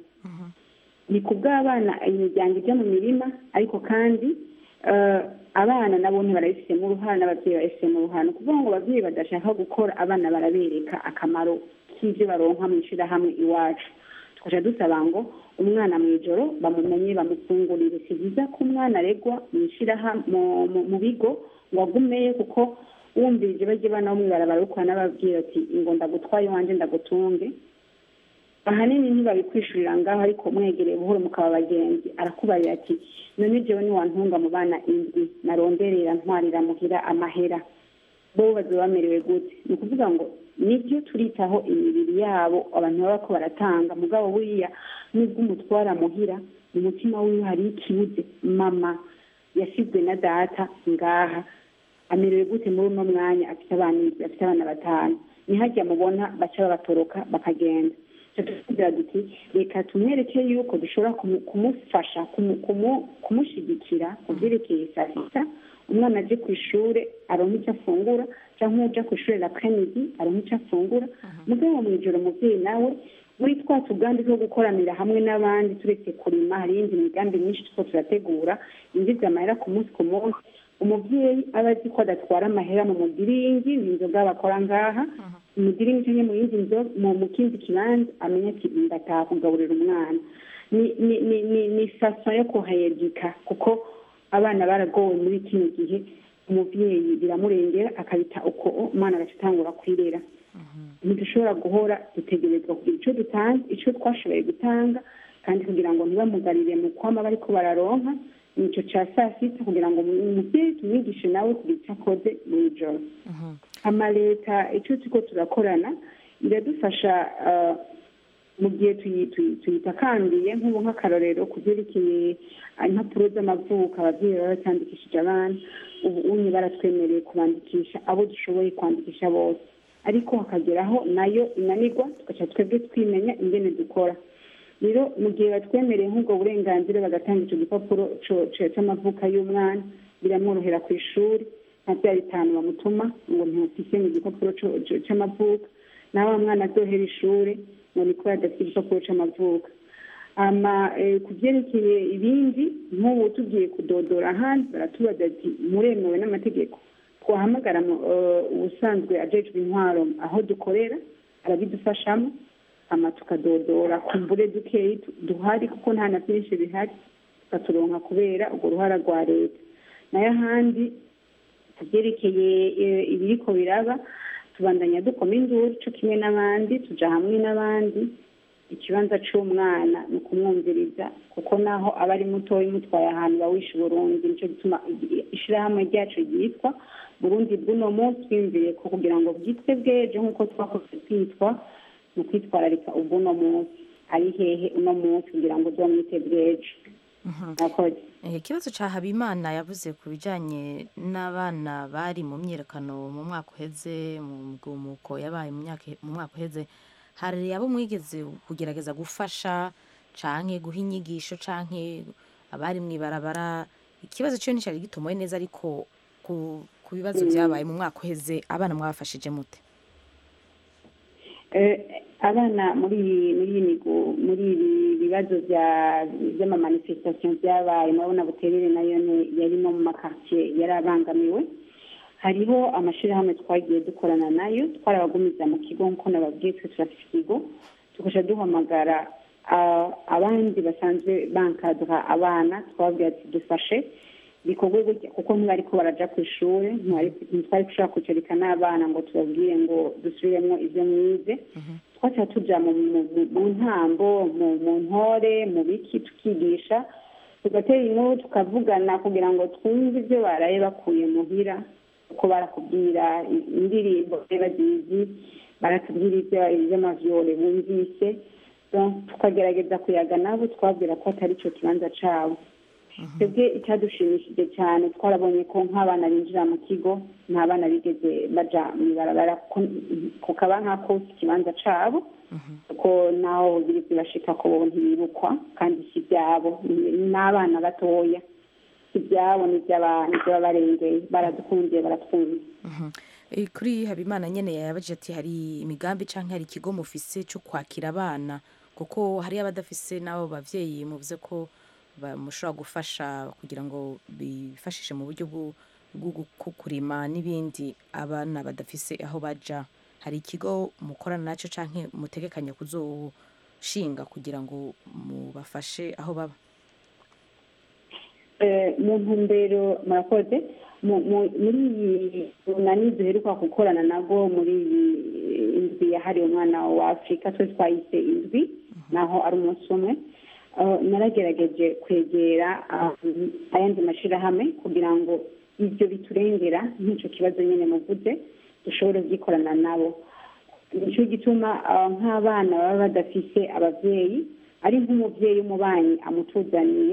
ni ku bw'abana imiryango ijya mu mirima ariko kandi eh, abana nabo ntibarabifitemo uruhare n'ababyeyi barabifitemo uruhare ni ukuvuga ngo ababyeyi badashaka gukora abana barabereka akamaro k'ibyo baronka mu ishyirahamwe iwacu tukaja dusaba ngo umwana mu ijoro bamumenye bamufungurire si byiza ko umwana aregwa mu ishyirahamwe mu- mu- mu bigo ngo agumeyo kuko wumvirije bajye bana bo mw'ibarabara ukora n'ababwira ati ngo ndagutwaye iwanjye ndagutunge ahanini ntibabikwishurira ngaho ariko mwegereye buhoro mukaba abagenzi arakubarira ati none jewe niwantunga mu bana indwi naronderera ntwarira muhira amahera bo bazoba bamerewe gute ni ukuvuga ngo nibyo turitaho imibiri yabo abantu baba ko baratanga mugabo buriya nubwo umutwara muhira mu mutima wiwe hari ikibuze mama yasizwe na data ngaha amerewe gute muri uno mwanya afite abana indwi afite abana batanu nihajya mubona baca babatoroka bakagenda tugira duti reka tumwereke yuko dushobora kumu- kumufasha kumu- kumu- kumushyigikira ku byerekeye saa sita umwana aje ku ishuri aronka icyo afungura cyangwa uja ku ishuri lapremidi aronka icyo afungura mugabo mu ijoro umubyeyi nawe muri twa tugambi two gukoranira hamwe n'abandi turetse kurima hari iyindi migambi myinshi two turategura yinjiza amahera ku munsi ku munsi umubyeyi aba azi ko adatwara amahera mu mudiringi ni inzoga bakora ngaha umudiringi cyangwa mu yindi nzo mu mu kindi kibanza amenya ati ndataha kugaburira umwana ni ni ni ni ni faso yo kuhayedika kuko abana baragowe muri kino gihe umubyeyi biramurengera akabita uko umwana agaca atangura kwirera ntidushobora guhora dutegerezwa kugira icyo dutanga icyo twashoboye gutanga kandi kugira ngo ntibamugarire mu kwama bariko bararonka nicyo cya saa sita kugira ngo umubyeyi tumwigishe nawe kugira icyo akoze mu ijoro amaleta icyo turiko turakorana iradufasha ah, mu gihe tuyi- tuyi- tuyitakambiye nk'ubu nk'akarorero ku byerekeye ah, impapuro z'amavuko ababyeyi baba batandikishije abana ubu unye baratwemereye kubandikisha abo dushoboye kwandikisha bose ariko hakageraho nayo inanirwa tugaca twebwe twimenya ingene dukora rero mu gihe batwemereye nk'ubwo burenganzira bagatanga icyo gipapuro co- co- c'amavuka y'umwana biramworohera ku ishuri nka bya bitanu bamutuma ngo ntufise mu gipapuro co- co- c'amavuka nawe wa mwana azohera ishuri ngo niko adafite igipapuro c'amavuka ama eh, ku byerekeye ibindi nk'ubu tugiye kudodora ahandi baratubaza ati muremewe n'amategeko twahamagara mu- eh, ubusanzwe ajejwe intwaro aho dukorera arabidufashamo ama tukadodora kumbure dukeyi tu- duhari kuko nta na byinshi bihari tukaturonka kubera urwo ruhara rwa leta nayo ahandi ku byerekeye eh, ibiriko biraba tubandanya dukoma induru co kimwe n'abandi tuja hamwe n'abandi ikibanza c'umwana ni ukumwumviriza kuko naho aba ari mutoya umutwaye ahantu bawisha uburundi nico gituma ishirahamwe ryacu ryitwa burundi bw'uno munsi twiyumviriye ko kugira ngo bwitwe bw'ejo nk'uko twakoze twitwa mu kwitwararika ubw'uno munsi ari hehe uno munsi kugira ngo uzomwite bw'ejo murakoze Eh, ikibazo ca habimana yavuze ku bijanye n'abana bari mu myiyerekano mu mwaka uheze mu mugumuko yabaye mu myaka mu mwaka uheze hari abo mwigeze kugerageza gufasha canke guha inyigisho canke abari mw'ibarabara ikibazo cyo nticari gitomoye neza ariko ku, ku bibazo Mm. vyabaye mu mwaka uheze abana mwabafashije mute Eh, abana muri iyi- muri iyi migo- muri ibi bibazo bya- by'amamanifestation byabaye murabona buterere nayo ni- yari no mu makartier yari abangamiwe hariho amashirahamwe twagiye dukorana nayo twarabagumiza mu kigo nk'uko nababwiye twe turafite ikigo tukaja duhamagara ah, abandi basanzwe bankadra abana twababwira ati dufashe bikorwe gutya kuko ntibariko baraja ku ishure ntibari- ntitwari gushobora kwicarika n'abana ngo tubabwire ngo dusubiremo ivyo mwize twaca tuja mu mu- mu- mu ntambo mu mu ntore mu biki tukigisha tugatera inkuru tukavugana kugira ngo twumve ibyo baraye bakuye muhira uko barakubwira i- indirimbo bari bazizi baratubwira ibyo iby'amavyore bumvise Donc, tukagerageza kuyaga nabo twabwira ko atari ico kibanza cabo twebwe icyadushimishije cyane twarabonye ko nk'abana binjira mu kigo nta bana bigeze baja mw'ibarabara kuko- kukaba nk'ako si ikibanza cabo kuko naho biri bibashika ko bo ntibibukwa kandi si ibyabo ni n'abana batoya si ibyabo ni iby'aba- ni iby'ababarengeye baradukundiye baratwumva Eh, kuri habimana nyene yabajije ati hari imigambi canke hari ikigo mufise co kwakira abana kuko hari abadafise n'abo bavyeyi muvuze ko ba- mushobora gufasha kugira ngo bifashishe mu buryo bwo bwo gu- kurima n'ibindi abana badafise aho baja hari ikigo mukorana naco canke mutegekanya kuzoshinga kugira ngo mubafashe aho baba Eh, mu ntumbero murakoze mu- mu- muri iyi runani duheruka gukorana nabwo muri iyi indwi yahariwe umwana wa afurika twe twayise indwi naho ari umunsi umwe Eh, naragerageje kwegera ah, ayandi mashirahamwe kugira ngo ibyo biturengera nk'icyo kibazo nyine muvuze dushobore kubyikorana nabo nicyo gituma ah, nk'abana baba badafise abavyeyi ari nk'umuvyeyi w'umubanyi amutuzaniye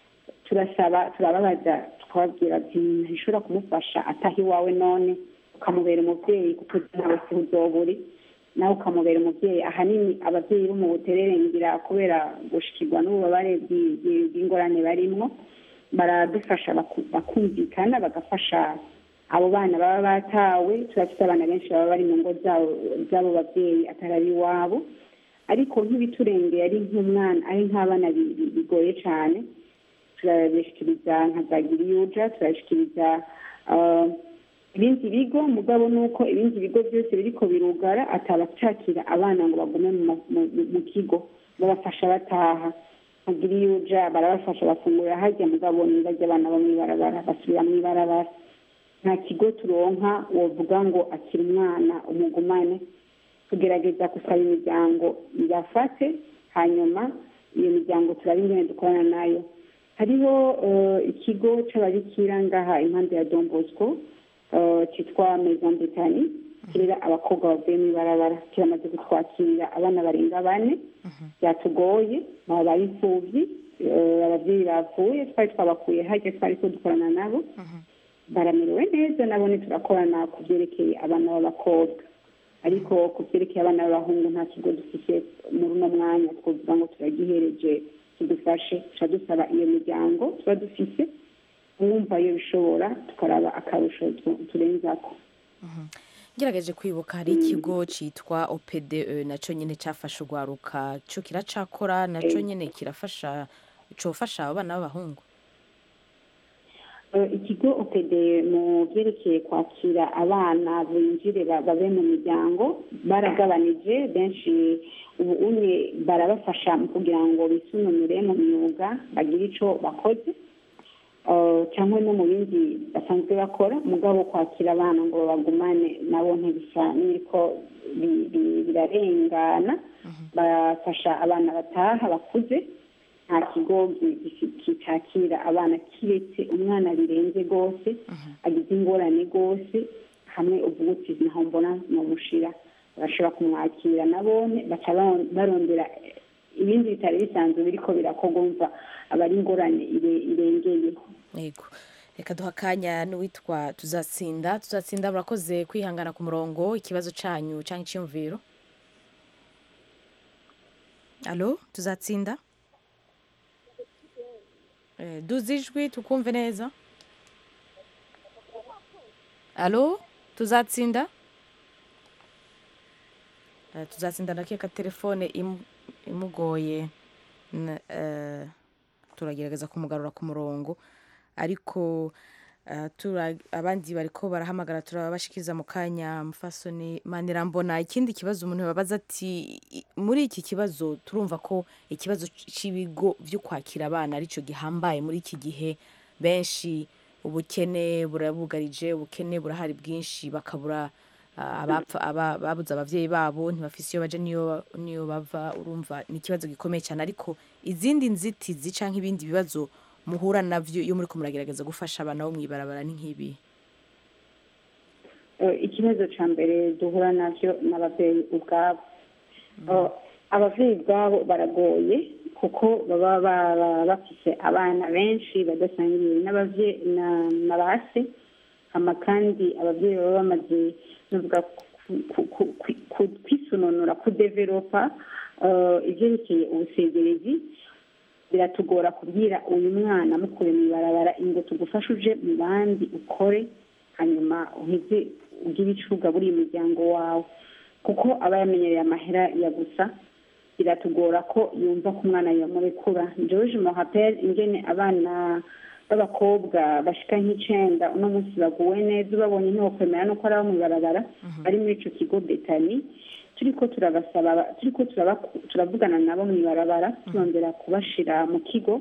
turasaba turababaza tukababwira ati ntishobora kumufasha ataha iwawe none ukamubera umubyeyi kuko nawe si uzoburi nawe ukamubera umubyeyi ahanini ababyeyi bo mu buterere ngira kubera gushikirwa n'ububabare bw'i- bw'i- bw'ingorane barimwo baradufasha baku- bakumvikana bagafasha abo bana baba batawe turafite abana benshi baba bari mu ngo zabo z'abo babyeyi atari ari iwabo ariko nk'ibiturengeye ari nk'umwana ari nk'abana bi- bi- bigoye cyane turabishikiriza nka za giriyuja turabishikiriza ah, ibindi bigo mugabo ni uko ibindi bigo byose biriko birugara atabacakira abana ngo bagume mu ma- mu- mu- mu kigo babafasha bataha nka giriyuja barabafasha bafungurira harya mugabo ntibajya abana bo mw'ibarabara basubira mw'ibarabara nta kigo turonka wovuga ngo akiri umwana umugumane tugerageza gusaba imiryango yafate hanyuma iyo miryango turaba ingene dukorana nayo hariho eh, ikigo c'ababikira ngaha impande ya don bosco eh, citwa maison betani kirera abakobwa bavuye mw'ibarabara kiramaze gutwakira abana barenga bane byatugoye babaye imfuvyi eh, abavyeyi bapfuye twari twabakuye harya twariko dukorana nabo baramerewe neza nabo ntiturakorana ku byerekeye abana b'abakobwa ariko ku byerekeye abana b'abahungu nta kigo dufite muri uno mwanya twavuga ngo turagihereje kidufashe tuca dusaba iyo miryango tuba dufise uwumva iyo bishobora tukaraba akarusho tu- turenzako ngerageje kwibuka hari ikigo citwa opde naco nyene cafashe urwaruka co kiracakora naco Eh. nyene kirafasha cofasha abo bana b'abahungu Eh, ikigo opd mu byerekeye kwakira abana binjire ba- babe mu miryango baragabanije benshi ubu unye barabafasha mu kugira ngo bisununure mu myuga bagire ico bakoze eh, cyangwa no mu bindi basanzwe bakora mugabo kwakira abana ngo babagumane nabo ntibisa n'ibiriko bi- bi- birarengana bafasha abana bataha bakuze nta kigo gi- gi- kitakira abana kiretse umwana birenze rwose agize ingorane rwose hamwe uvuga uti naho mbona nomushira barashobora kumwakira nabone baca baron- barondera eh, ibindi bitari bisanzwe biriko birakorwa umva aba ari ingorane ire- irengeye yego reka duha akanya n'uwitwa tuzatsinda tuzatsinda murakoze kwihangana ku murongo ikibazo cyanyu cyangwa icyiyumviro alo tuzatsinda Eh, duze ijwi tukumve neza alo tuzatsinda Eh, tuzatsinda ndakeka telefone imu- imugoye N- eh, turagerageza kumugarura ku murongo ariko eh, tura- abandi bariko barahamagara turabashikiriza mu kanya mufasoni manirambona ikindi kibazo umuntu yababaza ati i- muri iki kibazo turumva ko ikibazo cy'ibigo byo kwakira abana aricyo gihambaye muri iki gihe benshi ubukene burabugarije ubukene burahari bwinshi bakabura ah, abapfa aba- babuze abavyeyi babo ntibafise iyo baja niyo niyo bava urumva ni ikibazo gikomeye cyane ariko izindi nzitizi canke ibindi bibazo muhura navyo iyo muriko muragerageza gufasha abana bo mw'ibarabara ni nk'ibi Eh, ikibazo cya mbere duhura navyo n'ababyeyi ubwabo Eh, ababyeyi ubwabo baragoye kuko baba baba bafise abana benshi badasangiye n'abavye- na- na ba se hama kandi ababyeyi baba bamaze novuga ku- ku- ku- ku- ku- kwisununura kudevelopa eh, ivyerekeye ubusegerezi biratugora kubwira uyu mwana mukure mu ibarabara ingo tugufashe uje mu bandi ukore hanyuma uheze ugire ico ugaburiye umuryango wawe kuko aba yamenyereye amahera ya gusa biratugora ko yumva ko umwana yamurekura george mohapel ingene abana b'abakobwa bashika nk'icenda uno munsi baguwe neza ubabonye ntiwokwemera nuko ari abo mw'ibarabara bari muri ico kigo betani turiko turabasaba turiko turaba- turavugana nabo mw'ibarabara turondera kubashira mu kigo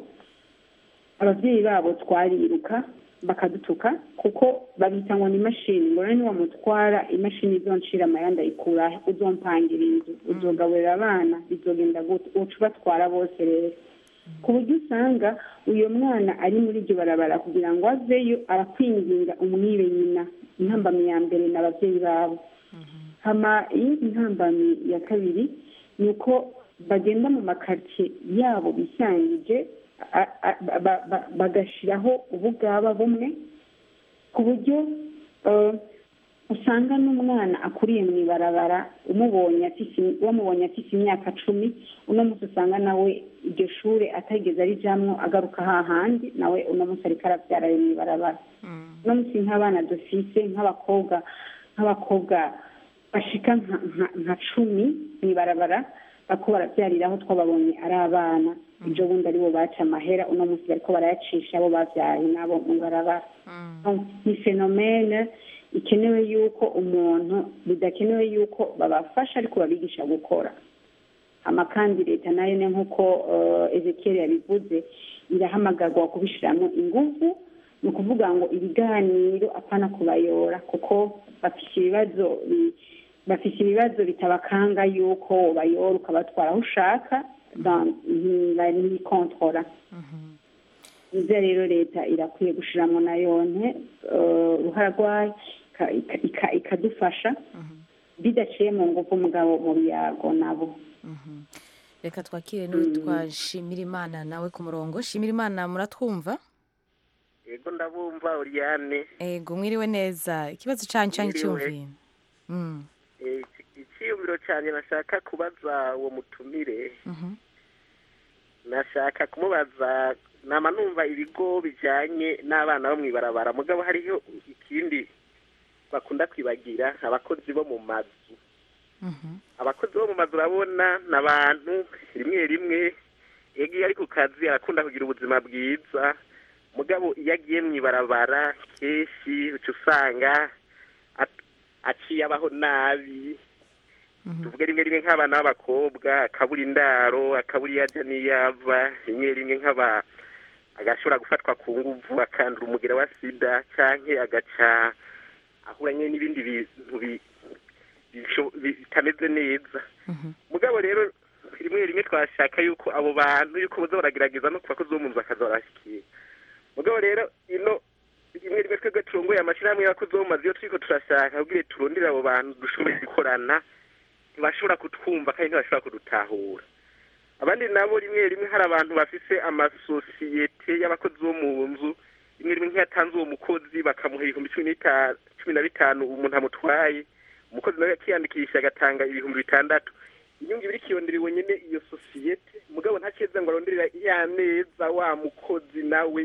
ababyeyi babo twariruka bakadutuka kuko babita ngo ni imashini ngo rero niwamutwara imashini izoncira amayanda ayikurahe uzompangira inzu uzogaburira abana bizogenda gute uca ubatwara bose rero ku buryo usanga uyu mwana ari muri iryo barabara kugira ngo aveyo arakwinginga umwibe nyina intambamyi ya mbere ni ababyeyi babo hama iyindi ntambamyi ya kabiri ni uko bagenda mu makaritsiye yabo bisangije a- a- ba- ba- bagashiraho ubugaba bumwe ku buryo eh, usanga n'umwana akuriye mu ibarabara umubonye afise wamubonye afise imyaka cumi uno munsi usanga nawe iryo shure atageze arijamwo agaruka hahandi nawe uno munsi ariko aravyara ayo mu ibarabara uno munsi nk'abana dufise nk'abakobwa nk'abakobwa bashika nka- nka- nka cumi mu ibarabara bako baravyariraho twababonye ari abana ejo bundi aribo baca amahera uno munsi bariko barayacisha abo bavyaye nabo mu ibarabara Donc, ni fenomene ikenewe yuko umuntu bidakenewe yuko babafasha ariko babigisha gukora hama kandi leta nayo ne nk'uko eh, ezekiel yabivuze irahamagarwa kubishiramwo inguvu ni ukuvuga ngo ibiganiro apana kubayora kuko bafise ibibazo bi- bafise ibibazo bitabakanga yuko bayora ukabatwara aho ushaka dans- nti- ntibikontorora nivyo rero leta irakwiye gushiramwo nayone eh, uruhara rwayo ika- ika- ika- ikadufasha bidaciye mu nguvu umugabo mu biyago nabo reka twakire n'uwitwa shimirimana nawe ku murongo shimirimana muratwumva yego ndabumva Oriane ego mwiriwe neza ikibazo cyanyu cyangwa Mwiriwe. icyumviro Mm, Eh, iki- icyiyumviro cyane nashaka kubaza uwo mutumire mhm. nashaka kumubaza nama numva ibigo bijyanye n'abana bo mu ibarabara mugabo hariho ikindi bakunda kwibagira abakozi bo mu mazu abakozi bo mu mazu urabona ni abantu rimwe rimwe iyo agiye ari ku kazi arakunda kugira ubuzima bwiza mugabo iyo agiye mu ibarabara kenshi uca usanga at- aciye abaho nabi tuvuge rimwe rimwe nk'abana b'abakobwa akabura indaro akabura iyo ajya n'iyo ava rimwe rimwe nk'aba agashobora gufatwa ku nguvu akandura umugera wa sida canke agaca ahura nyine n'ibindi bintu bi- bisho- bitameze neza mugabo rero rimwe rimwe twashaka yuko abo bantu yuko boza baragerageza no ku bakozi bo mu nzu bakaza barashyikira mugabo rero ino rimwe rimwe twebwe turongoye amashyirahamwe y'abakozi bo mu mazu iyo turiko turashaka kugira turondere abo bantu dushobore gukorana ntibashobora kutwumva kandi ntibashobora kudutahura abandi nabo rimwe rimwe hari abantu bafise amasosiyete y'abakozi bo mu nzu rimwe rimwe nk'iyatanze uwo mukozi bakamuha ibihumbi cumi n'ita- cumi na bitanu umuntu amutwaye umukozi nawe yakiyandikisha agatanga ibihumbi bitandatu inyungu iba iriko ironderewe nyene iyo sosiyete mugabo ntakeza ngo aronderera ya neza wa mukozi nawe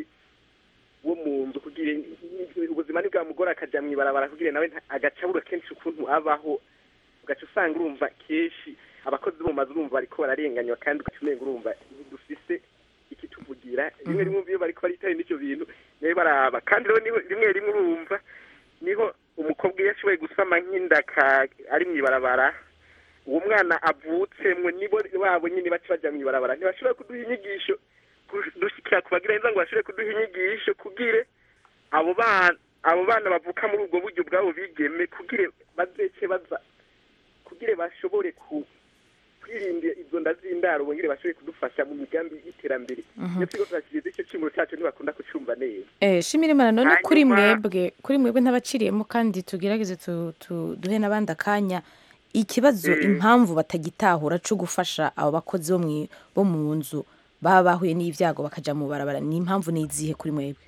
wo mu nzu kugira ubuzima ntibwamugora akaja mw'ibarabara kugira nawe nta- agaca abura kenshi ukuntu abaho ugaca usanga urumva kenshi abakozi bo mu mazu urumva bariko bararenganywa kandi ugaca umenga urumva ntidufise ikituvugira rimwe rimwe iyo bariko baritaye n'ivyo bintu niwe baraba kandi rero niho- rimwe rimwe urumva niho umukobwa iyo ashoboye gusama nk'inda ka- ari mw'ibarabara uwo mwana avutsemwe nibo wabo nyine baca baja mw'ibarabara ntibashobora kuduha inyigisho ku- dushikira kubagira neza ngo bashobore kuduha inyigisho kugire abo bana abo bana bavuka muri ubwo buryo bwabo bigeme kugire bazece baza kugire bashobore ku kwirinda izo nda z'indaro bongere bashobore kudufasha mu migambi y'iterambere Mhm. iyo turiko turashikiriza ico cimuro cacu ntibakunda kucumva neza Eh, shimira imana none kuri Hanyuma- mwebwe kuri mwebwe ntabaciriyemo kandi tugerageze tu, tu, duhe n'abandi akanya ikibazo Mm. impamvu batagitahura co gufasha abo bakozi bo mwi- bo mu nzu baba bahuye n'ivyago bakaja mu barabara ni impamvu nizihe kuri mwebwe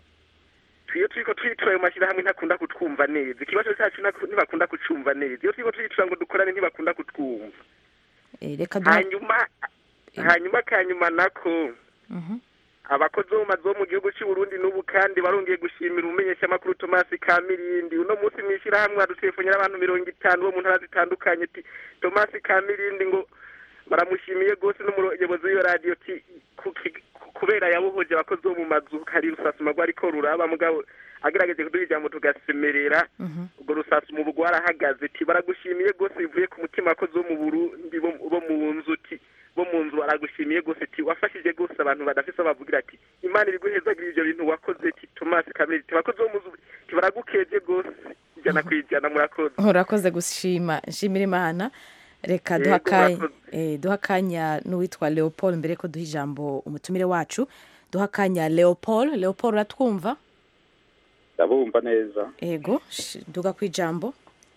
iyo turiko turitura ayo mashyirahamwe ntakunda kutwumva neza ikibazo cacu ntaku- ntibakunda kucumva neza iyo turiko turitura ngo dukorane ntibakunda kutwumva Eh, reka duha hanyuma hanyuma kanyuma nako Mhm. abakozi bo mu mazu bo mu gihugu cy'u Burundi n'ubu kandi barongeye gushimira umumenyeshamakuru Thomas Kamirindi uno munsi mw'ishyirahamwe hadutelefonyera abantu mirongo itanu bo mu ntara zitandukanye ati Thomas Kamirindi ngo baramushimiye rwose n'umuyobozi w'iyo radiyo ti ku- ki- ku- kubera yabohoje abakozi bo mu mazu hari rusasuma rwariko ruraba mugabo agerageje kuduha ijambo tugasemerera urwo rusasuma ubu rwarahagaze ti baragushimiye rwose bivuye ku mutima abakozi bo mu Burundi bo bo mu nzu ti bo mu nzu baragushimiye rwose ti wafashije rwose abantu badafise aho bavugira ati imana ibiguhezagirira ivyo bintu wakoze ti Thomas Kamere ti abakozi bo mu nzu ti baragukeje rwose ijana kwijana murakoze urakoze gushima nshimira imana reka Yego, duha akanya murakoze. eh, duha akanya n'uwitwa leopold mbere ko duha ijambo umutumire wacu duha akanya leopold leopold uratwumva ndabumva neza ego sh- duga ku ijambo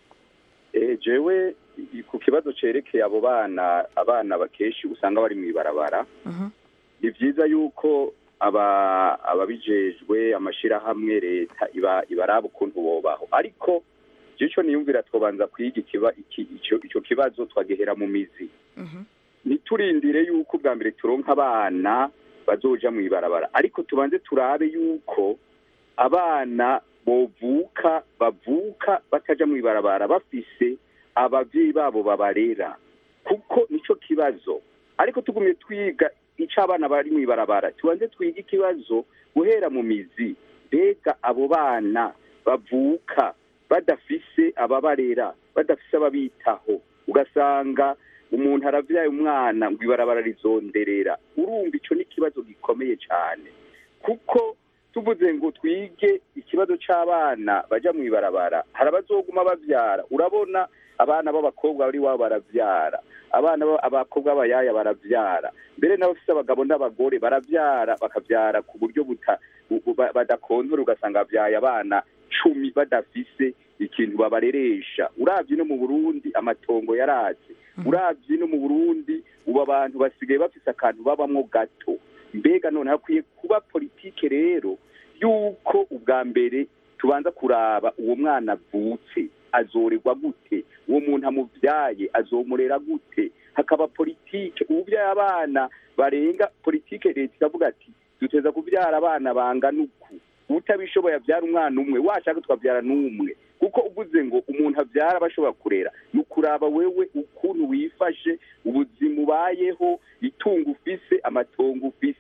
Eh, jewe i- ku kibazo cerekeye abo bana abana bakeshi usanga bari mw'ibarabara Mhm. ni vyiza yuko aba ababijejwe amashirahamwe leta iba ibaraba ukuntu bobaho ariko je ico niyumvira twobanza kwiga ikiba iki ico ico kibazo twagehera mu mizi ntiturindire yuko ubwa mbere turonka abana bazoja mw'ibarabara ariko tubanze turabe yuko abana bovuka bavuka bataja mw'ibarabara bafise abavyeyi babo babarera kuko nico kibazo ariko tugumye twiga ico abana bari mw'ibarabara tubanze twiga ikibazo guhera mu mizi mbega abo bana bavuka badafise ababarera badafise ababitaho ugasanga umuntu aravyaye umwana ngo ibarabara rizonderera urumva ico ni ikibazo gikomeye cane kuko tuvuze ngo twige ikibazo c'abana baja mw'ibarabara hari abazoguma bavyara urabona abana b'abakobwa bari wabo baravyara abana ba- abakobwa b'abayaya baravyara mbere n'abafise abagabo n'abagore baravyara bakavyara ku buryo buta bu- bu- ba- badakontora ugasanga bavyaye abana cumi badafise ikintu babareresha uravye no mu burundi amatongo yaratse uravye no mu burundi ubu abantu basigaye bafise akantu babamwo gato mbega none hakwiye kuba politike rero yuko ubwa mbere tubanza kuraba uwo mwana avutse azorerwa gute uwo muntu amuvyaye azomurera gute hakaba politike ubuvyaye abana barenga politike leta ikavuga ati duteza kuvyara abana bangana uku utabishoboye avyara umwana umwe washaka tukavyara n'umwe kuko uvuze ngo umuntu avyara bashobora kurera ni ukuraba wewe ukuntu wifashe ubuzima ubayeho itungo ufise amatongo ufise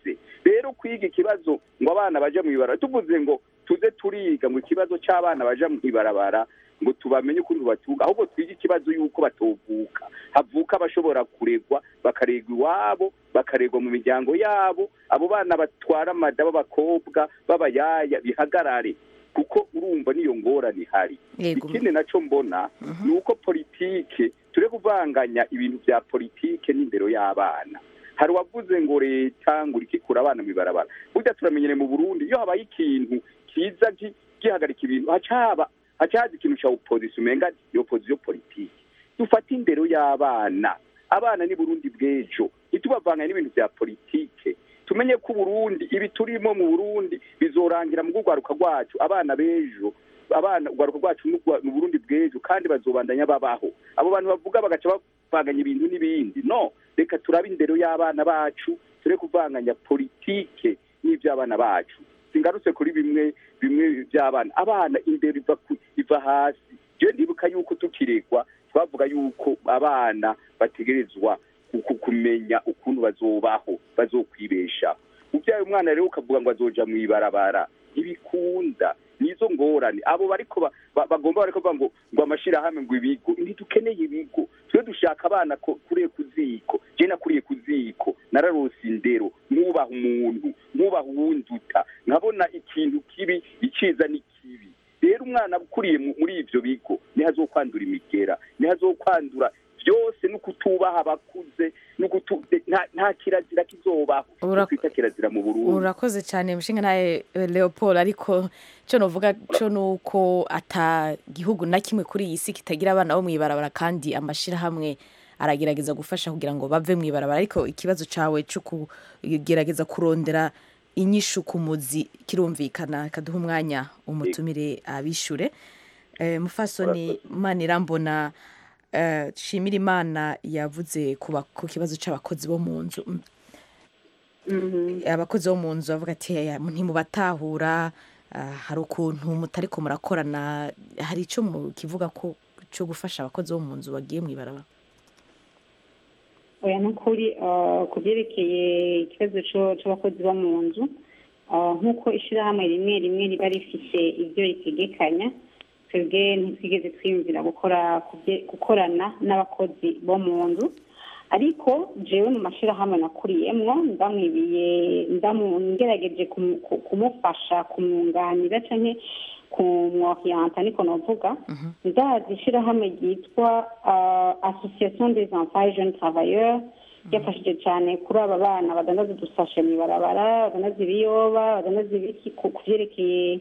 rero kwiga ikibazo ngo abana baje mu ibarabara tuvuze ngo tuze turiga ngo ikibazo cy'abana baja mu ibarabara ngo tubamenye ukuntu batuga ahubwo twige ikibazo y'uko batovuka havuka abashobora kuregwa bakaregwa iwabo bakaregwa mu miryango yabo abo bana batwara amada b'abakobwa b'abayaya bihagarare kuko urumva niyo ngorane ihari Yego. ikindi naco mbona ni uko politike ture kuvanganya ibintu vya politike n'indero y'abana hari uwavuze ngo leta ngo urikikura abana mu ibarabara burya turamenyere mu burundi iyo habaye ikintu kiza gi- gihagarika ibintu haca haba haca haza ikintu ca opposition umenga ni opposition politike dufate indero y'abana abana ni burundi bw'ejo ntitubavanganye n'ibintu vya politike tumenye ko uburundi ibi turimo mu burundi bizorangira mu rwaruka rwacu abana b'ejo abana urwaruka rwacu n'urwa- ni uburundi bw'ejo kandi bazobandanya babaho abo bantu bavuga bagaca bavanganya ibintu n'ibindi no reka turabe indero y'abana bacu ture kuvanganya politike n'ivy'abana bacu singarutse kuri bimwe bimwe by'abana abana indero iva ku- iva hasi je ndibuka yuko tukiregwa twavuga yuko abana bategerezwa ku- ku- kumenya ukuntu bazobaho bazokwibesha uvyaye umwana rero ukavuga ngo azoja mu ibarabara ntibikunda nizo ngorane abo bariko ba- ba- bagomba bariko bavuga ngo ngo amashirahamwe ngo ibigo ntidukeneye ibigo twe dushaka abana ko- kuriye ku ziko je nakuriye ku ziko nararose indero mwubaha umuntu mwubaha uwunduta nkabona ikintu kibi iciza ni kibi rero umwana ukuriye mu- muri ivyo bigo niho azokwandura imigera niho azokwandura byose no kutubaha abakuze no kutu nta- nta kirazira kizobaho Ura- twita kirazira mu burundi urakoze cyane mushinga nawe leopold ariko cyo novuga cyo ni uko ata gihugu na kimwe kuri iyi si kitagira abana bo mu ibarabara kandi amashyirahamwe aragerageza gufasha kugira ngo bave mu ibarabara ariko ikibazo cyawe cyo kugerageza kurondera inyishu ku muzi kirumvikana kaduha umwanya umutumire abishure Eh, mufasoni manirambona eh, shimira imana yavuze ku ba- ku kibazo cy'abakozi bo mu nzu abakozi bo mu nzu bavuga ati "Aya, ntimubatahura ah, hari ukuntu mutariko murakorana hari icyo kivuga ko cyo gufasha abakozi bo mu nzu bagiye mu ibarabara oya ni ukuri ah, ku byerekeye ikibazo c'o- c'abakozi bo mu nzu ah, nk'uko ishyirahamwe rimwe rimwe riba rifise ibyo ritegekanya twebwe ntitwigeze twiyumvira gukora ku bye- gukorana n'abakozi bo mu nzu ariko jewe mu mashyirahamwe nakuriyemwo ndamwibiye ndamu- ngerageje kumu- ku- kumufasha kumwunganira canke kumworiyanta niko novuga ndazi ishyirahamwe ryitwa ah, association des enfants et jeunes travailleurs ryafashije cyane kuri aba bana badandaza udusashe mu ibarabara badandaza ibiyoba badandaza ibiki ku ku vyerekeye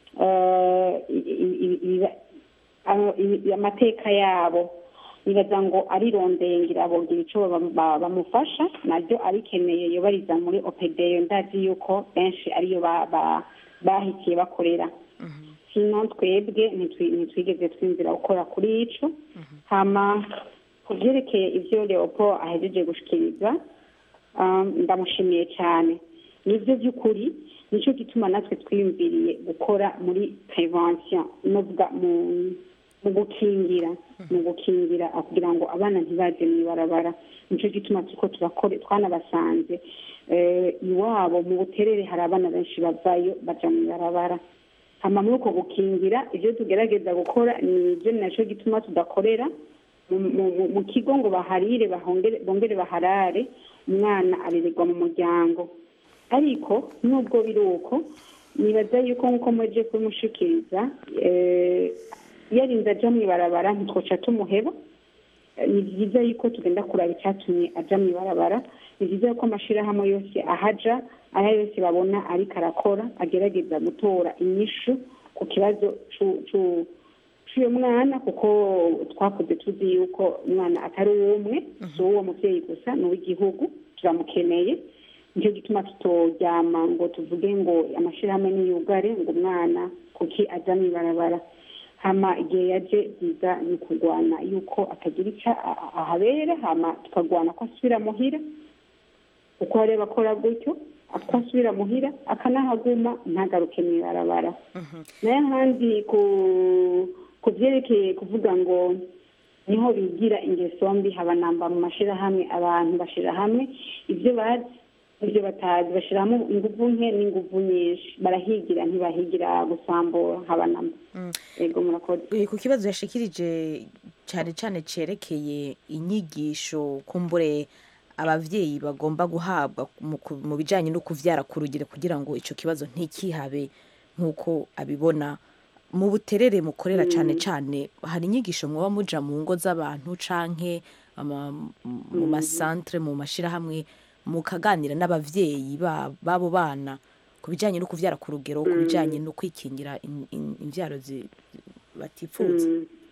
ah, i- i- i- iba- amo- i- amateka yabo nibaza ngo arirondeye ngira bogira ico ba- ba- bamufasha naryo arikeneye yobariza muri opedeyo ndazi yuko benshi ariyo ba- ba- bahitiye bakorera sino twebwe ntitwi- ntitwigeze twinzira gukora kuri ico hama ku vyerekeye ivyo leopold ahejeje gushikiriza um, ndamushimiye cyane nivyo by'ukuri nicyo gituma natwe twiyumviriye gukora muri prevention novuga mu mu gukingira mu gukingira ah, kugira ngo abana ntibaje mu ibarabara nicyo gituma turiko turakore twanabasanze eh, iwabo mu buterere hari abana benshi bavayo baja mu ibarabara hama muri uko gukingira ivyo tugerageza gukora ni ibyo ni naco gituma tudakorera mu- mu- mu kigo ngo baharire bahongere- bongere baharare umwana arererwa mu muryango ariko nubwo biri uko nibaza yuko nk'uko mwaje kubimushikiriza eh, yarinze aja mu ibarabara ntitwoca tumuheba Eh, ni byiza yuko tugenda kuraba icyatumye aja mu ibarabara ni byiza yuko amashirahamwe yose ahaja ayo yose babona ariko arakora agerageza gutora inyishu ku kibazo cu- cu- c'uyo mwana kuko twakuze tuzi yuko umwana atari uw'umwe si uw'uwo muvyeyi gusa ni uw'igihugu turamukeneye nicyo gituma tutoryama ngo tuvuge ngo amashirahamwe niyugare ngo umwana kuki aja mu ibarabara hama igihe yaje byiza ni kurwana yuko atagira icyo a- a- ahabera hama tukagwana ko asubira muhira uko hari abakora gutyo ko asubira muhira akanahaguma ntagaruke mu ibarabara nayo ahandi ku ku byerekeye kuvuga ngo niho bigira ingeso mbi haba namba mu mashirahamwe abantu bashira hamwe ibyo bazi ibyo batazi bashyiramo ingufu nke n'ingufu nyinshi barahigira ntibahigira gusambura haba namba yego murakoze Eh, ku kibazo yashikirije cyane cyane cerekeye inyigisho kumbure abavyeyi bagomba guhabwa mu ku- mu bijanye no kuvyara ku rugero kugira ngo ico kibazo ntikihabe nk'uko abibona mu buterere mukorera cyane cyane hari inyigisho mwoba muja mu ngo z'abantu canke ama- mu masantre mu mashirahamwe mukaganira n'abavyeyi ba- b'abo bana ku bijanye no kuvyara ku rugero ku bijanye no kwikingira in- in- imvyaro zi- batipfuza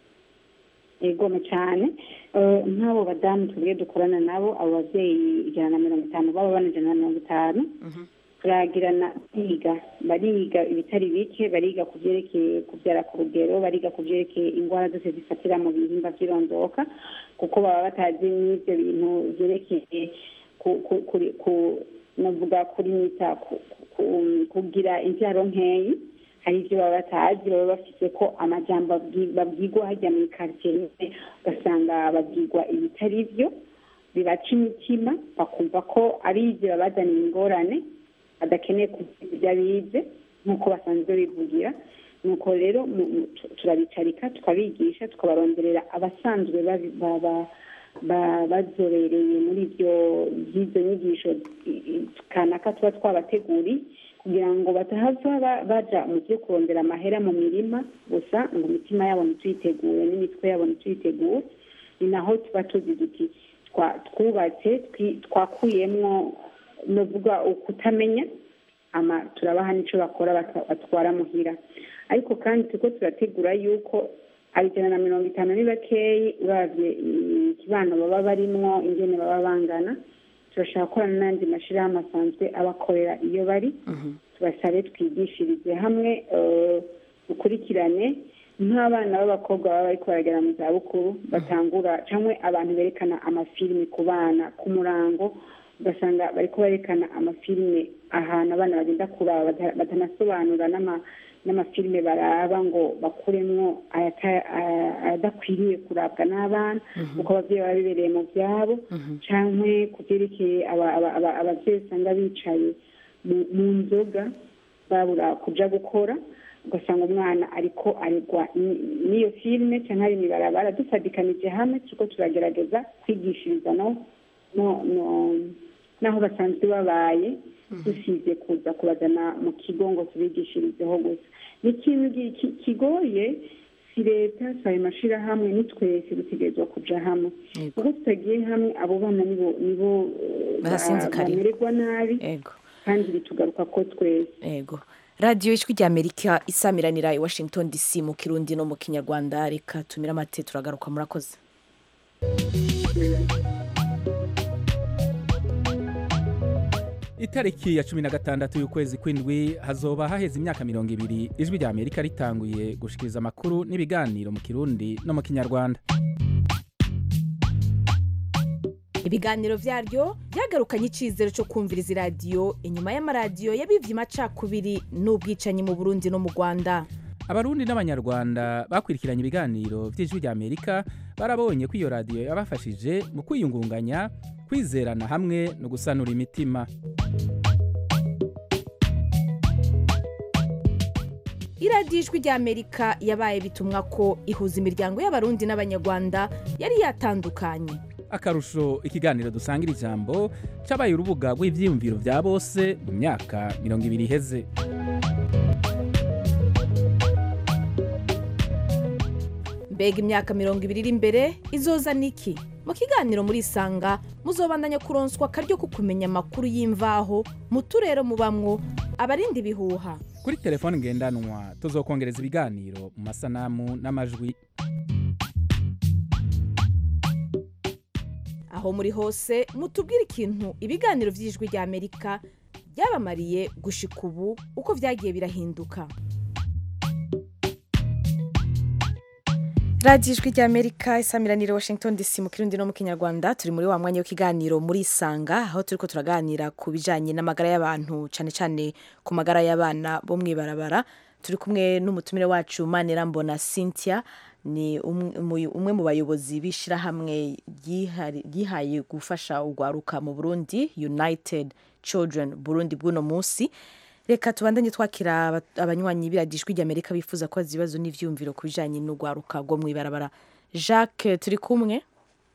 egome cyane Eh, nk'abo badamu twebwe dukorana nabo abo babyeyi ijana na mirongo itanu baba bana ijana na mirongo itanu turagirana biga bariga ibitari bike bariga ku byerekeye kubyara ku rugero bariga ku byerekeye indwara zose zifatira mu bihimba by'irondoka kuko baba batazi n'ibyo bintu byerekeye ku- ku- kuri- ku- navuga kuri nita ku- ku- kugira imbyaro nkeyi hari ibyo baba batazi baba bafite ko amajambo babwi- babwirwa hajya muri karitsiye nyine ugasanga babwirwa ibitari byo bibaca imitima bakumva ko ari ibyo babazanira ingorane badakeneye kuvuga ibyo abize nk'uko basanzwe bivugira nuko rero mu- mu- tu- turabicarika tukabigisha tukabaronderera abasanzwe babi- baba- ba- bazobereye muri ibyo by'izo nyigisho i- i- kanaka tuba twabateguriye kugira ngo batahava ba- baja mu byo kurondera amahera mu mirima gusa ngo imitima yabo ntituyitegure n'imitwe yabo ntituyitegure ni naho tuba tuzi duti twa- twubatse twi- twakuyemwo novuga ukutamenya ama turabaha n'icyo bakora baka- batwara muhira ariko kandi turiko turategura yuko ijana na mirongo itanu ni bakeyi uravye ikibano baba barimwo ingene baba bangana turashaka gukorana n'andi mashirahamwe asanzwe abakorera iyo bari tubasabe twigishirize hamwe eh, dukurikirane nk'abana b'abakobwa baba bariko baragera mu zabukuru batangura cyangwa abantu berekana amafilimi ku bana ku murango ugasanga bariko berekana amafilime ahantu abana bagenda kuraba bata- batanasobanura n'ama n'amafilime baraba ngo bakuremwo ayata- aya- ayadakwiriye kurabwa n'abana kuko ababyeyi baba bibereye mu byabo canke ku byerekeye aba- aba- aba- abavyeyi usanga bicaye mu- mu nzoga babura kuja gukora ugasanga umwana ariko aregwa ni- n'iyo filime cyangwa ari imibarabara dufadikanije hamwe turiko turagerageza kwigishiriza no no no n'aho basanzwe babaye dusize kuza kubazana mu kigo ngo tubigishirizeho gusa ni ikintu gi- ki- kigoye si leta si ayo mashirahamwe ni twese dutegerezwa kuja hamwe kuko tutagiye hamwe abo bana nibo nibo eh, ba- Barasinzikarira. bamererwa nabi kandi bitugaruka ko twese ego radiyo ijwi rya amerika isamiranira i washington dc mu kirundi no mu kinyarwanda reka tumire amate turagaruka murakoze itariki ya cumi na gatandatu y'ukwezi kw'indwi hazoba haheze imyaka mirongo ibiri ijwi rya amerika ritanguye gushikiriza amakuru n'ibiganiro mu kirundi no mu kinyarwanda ibiganiro vyaryo byagarukanye icizero cyo kumviriza iradiyo inyuma y'amaradiyo yabivye amacakubiri n'ubwicanyi mu burundi no mu rwanda abarundi n'abanyarwanda bakurikiranye ibiganiro vy'ijwi rya amerika barabonye ko iyo radiyo yabafashije mu kwiyungunganya kwizerana hamwe no gusanura imitima iradiyo ijwi rya amerika yabaye bitumwa ko ihuza imiryango y'abarundi n'abanyarwanda yari yatandukanye akarusho ikiganiro dusangira ijambo cabaye urubuga rw'ivyiyumviro vya bose mu myaka mirongo ibiri iheze mbega imyaka mirongo ibiri iri imbere izoza niki mu kiganiro muri isanga muzobandanya kuronswa akaryo ko kumenya amakuru y'imvaho mu turere mubamwo abarinda ibihuha kuri telefone ngendanwa tuzokongereza ibiganiro mu masanamu n'amajwi aho muri hose mutubwire ikintu ibiganiro by'ijwi rya amerika byabamariye gushika ubu uko byagiye birahinduka radiyo ijwi rya amerika isamiranire washington dc mu kirundi no mu kinyarwanda turi muri wa mwanya w'ikiganiro muri isanga aho turi ko turaganira ku bijyanye n'amagara y'abantu cyane cyane ku magara y'abana bo mu ibarabara turi kumwe n'umutumire wacu manirambona cynthia ni umwe mu- umwe mu bayobozi b'ishyirahamwe ryihari- ryihaye gufasha urwaruka mu burundi united children burundi bw'uno munsi reka tubandanye twakira aba- abanywanyi biradijwi ry'amerika bifuza kubaza ibibazo n'ivyumviro ku bijanye n'urwaruka rwo mw'ibarabara jacques turi kumwe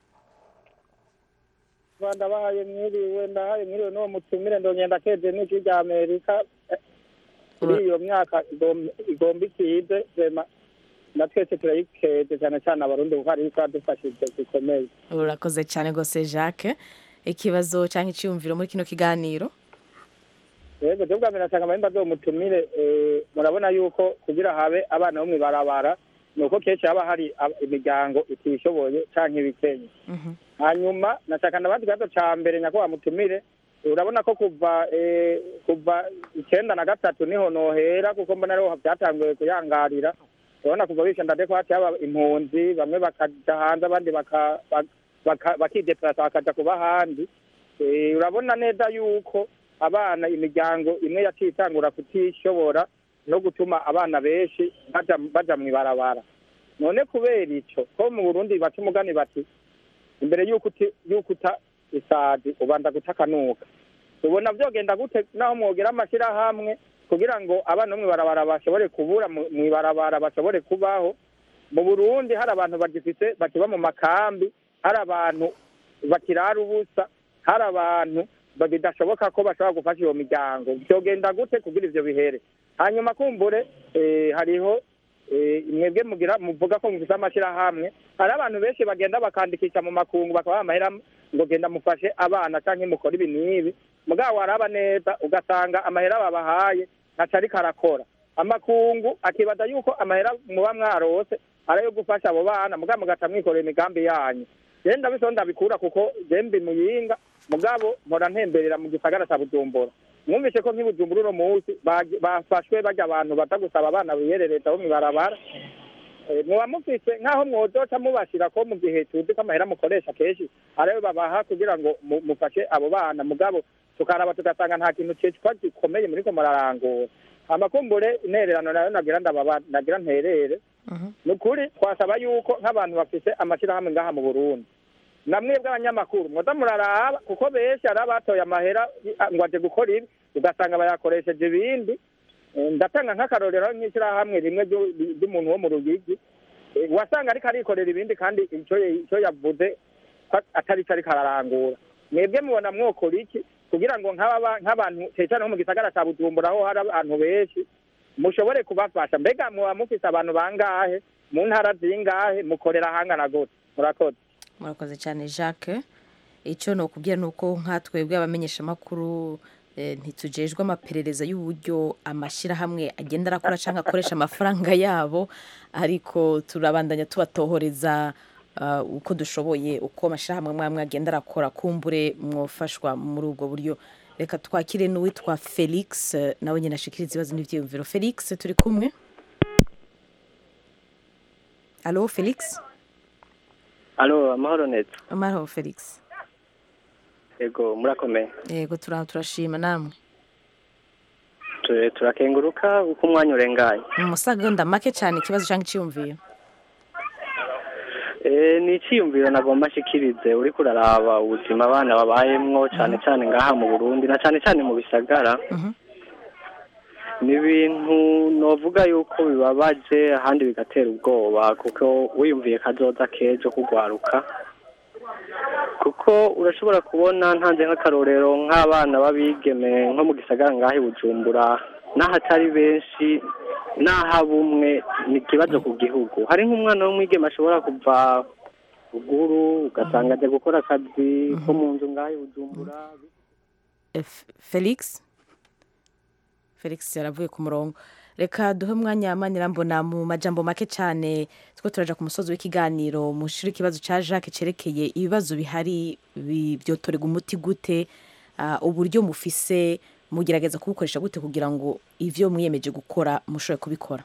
rwanda bahaye mwiriwe ndahaye mwiriwe n'uwo mutumire ndongenda keje n'ijwi rya amerika eh, kuri iyo myaka igom- igomba ikize rema na twese turayikeje cyane cyane abarundi kuko hari icyo yadufashije gikomeye urakoze cyane rwose jacques ikibazo cyangwa icyumviro muri kino kiganiro yego cyo bwa mbere nasanga amahembe azo mutumire eh, murabona yuko kugira habe abana bo mw'ibarabara ni uko kenshi haba hari ab- imiryango itishoboye canke ibikenye hanyuma nashaka nabandi kibazo ca mbere nyakubahwa mutumire urabona ko kuva eh, kuva icenda na gatatu niho nohera kuko mbona ariho vyatanguye kuyangarira urabona kuva bisha ndade ko hati haba impunzi bamwe bakaja hanze abandi baka- bak- baka- bakideplasa bakaja kuba ahandi Eh, urabona neza yuko abana imiryango imwe yaciye itangura kutishobora no gutuma abana benshi baja baja mw'ibarabara none kubera ico ko mu burundi baca umugani bati imbere y'uko uti- y'uko uta isazi ubanza guta akanuka ubona vyogenda gute naho mwogera amashirahamwe kugira ngo abana bo mw'ibarabara bashobore kubura mu- mw'ibarabara bashobore kubaho mu burundi hari abantu bagifise bakiba mu makambi hari abantu bakirara ubusa hari abantu ba- bidashoboka ko bashobora gufasha iyo miryango vyogenda gute kugira ivyo bihere hanyuma kumbure eh, hariho eh, mwebwe mugira muvuga ko mufise amashirahamwe hari abantu benshi bagenda bakandikisha mu makungu bakabaha amahera ngo genda mufashe abana canke mukore ibi n'ibi mugabo waraba neza ugasanga amahera babahaye ntaco ariko arakora amakungu akibaza yuko amahera muba mwarose ari ayo gufasha abo bana mugabo mugaca mwikorera imigambi yanyu je ndabiso ndabikura kuko je mbi muyinga mugabo mpora ntemberera mu gisagara ca bujumbura mwumvise ko nk'ibujumbura uno munsi bagi- bafashwe barya abantu baza gusaba abana biyerereza bo mw'ibarabara Eh, muba mufise nk'aho mwozoca mubashira ko mu gihe tuzi ko amahera mukoresha kenshi arayo babaha kugira ngo mu- mufashe abo bana mugabo tukaraba tugasanga nta kintu citwa gikomeye muriko murarangura amakumbure intererano nayo nagira ndababa nagira nterere ni ukuri twasaba yuko nk'abantu bafise amashirahamwe ngaha mu burundi namwe bw'abanyamakuru mwoza muraraba kuko benshi hari abatoye amahera ah, ngo aje gukora ibi ugasanga bayakoresheje ibindi Eh, ndatanga nk'akarorero nk'ishyirahamwe rimwe ryo- ry'umuntu wo mu ruyigi Eh, wasanga ariko arikorera ibindi kandi ico ico yavuze ko atari co ariko ararangura mwebwe mubona mwokora iki kugira ngo nk'aba nk'abantu cyane cyane nko mu gisagara ca bujumbura aho hari abantu benshi mushobore kubafasha mbega muba mufise abantu bangahe mu ntara zingahe mukorera hangana gute murakoze murakoze cyane jacques icyo ni ukubwira ni uko nkatwebwe abamenyeshamakuru eh, ntitujejwe amaperereza y'uburyo amashyirahamwe agenda arakora cyangwa akoresha amafaranga yabo ariko turabandanya tubatohoreza ah, uko dushoboye uko amashyirahamwe amwe amwe agenda arakora kumbure mwofashwa muri ubwo buryo reka twakire n'uwitwa felix eh, nawe nyine ashikiriza ibibazo n'ibyiyumviro felix turi kumwe alo felix alo amahoro neza amahoro felix yego murakomeye yego turaho turashima namwe Tu- turakenguruka uko umwanya urengaye mu masegonda make cyane ikibazo cyangwa icyiyumviro Eh, ni icyiyumviro nagomba nshikirize uriko uraraba ubuzima abana babayemwo cyane cyane ngaha mu burundi na cyane cyane mu bisagara ni ibintu novuga yuko bibabaje ahandi bigatera ubwoba kuko wiyumviye kazoza k'ejo kugwaruka kuko urashobora kubona ntanze nk'akarorero nk'abana b'abigeme nko mu gisagara ngaho i bujumbura n'ahatari benshi n'ahaba umwe ni ikibazo ku gihugu hari nk'umwana w'umwigeme ashobora kuva ruguru ugasanga ajya gukora akazi ko mu nzu ngaho i bujumbura Eh, F- felix felix yaravuye ku murongo reka duhe umwanya manirambona mu majambo make cyane two turaja ku musozi w'ikiganiro mushire ikibazo cya jacques cerekeye ibibazo bihari bi- byotorerwa umuti gute ah, uburyo mufise mugerageza kubukoresha gute kugira ngo ivyo mwiyemeje gukora mushobore kubikora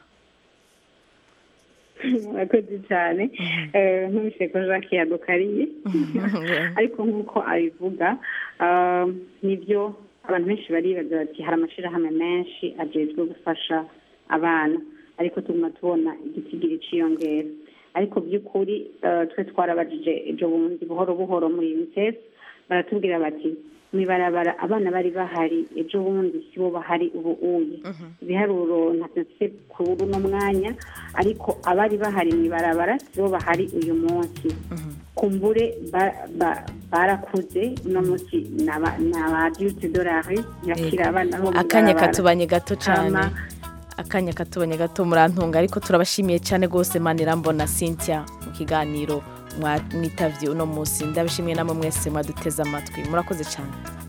murakoze cyane Eh, ntumvise ko jacques yadukariye ariko nk'uko abivuga ah, nibyo abantu benshi baribaza bati hari amashyirahamwe menshi ajejwe gufasha abana ariko tuguma tubona igitigiri ciyongera ariko by'ukuri eh, twe twarabajije ejo bundi buhoro buhoro muri unicef baratubwira bati mu ibarabara abana bari bahari ejo bundi si bo bahari ubu uye ibiharuro ntatse kuri uno mwanya ariko abari bahari mu ibarabara si bo bahari uyu munsi kumbure ba- ba- barakuze uno munsi ni aba- ni abaduti dorari yakira abana bo mu akanya ibarabara. katubanye gato cyane Hama, akanya katubanye gato murantunga ariko turabashimiye cyane rwose manirambona cynthia mu kiganiro mwa- mwitavye uno munsi ndabishimiye namwe mwese mwaduteze amatwi murakoze cyane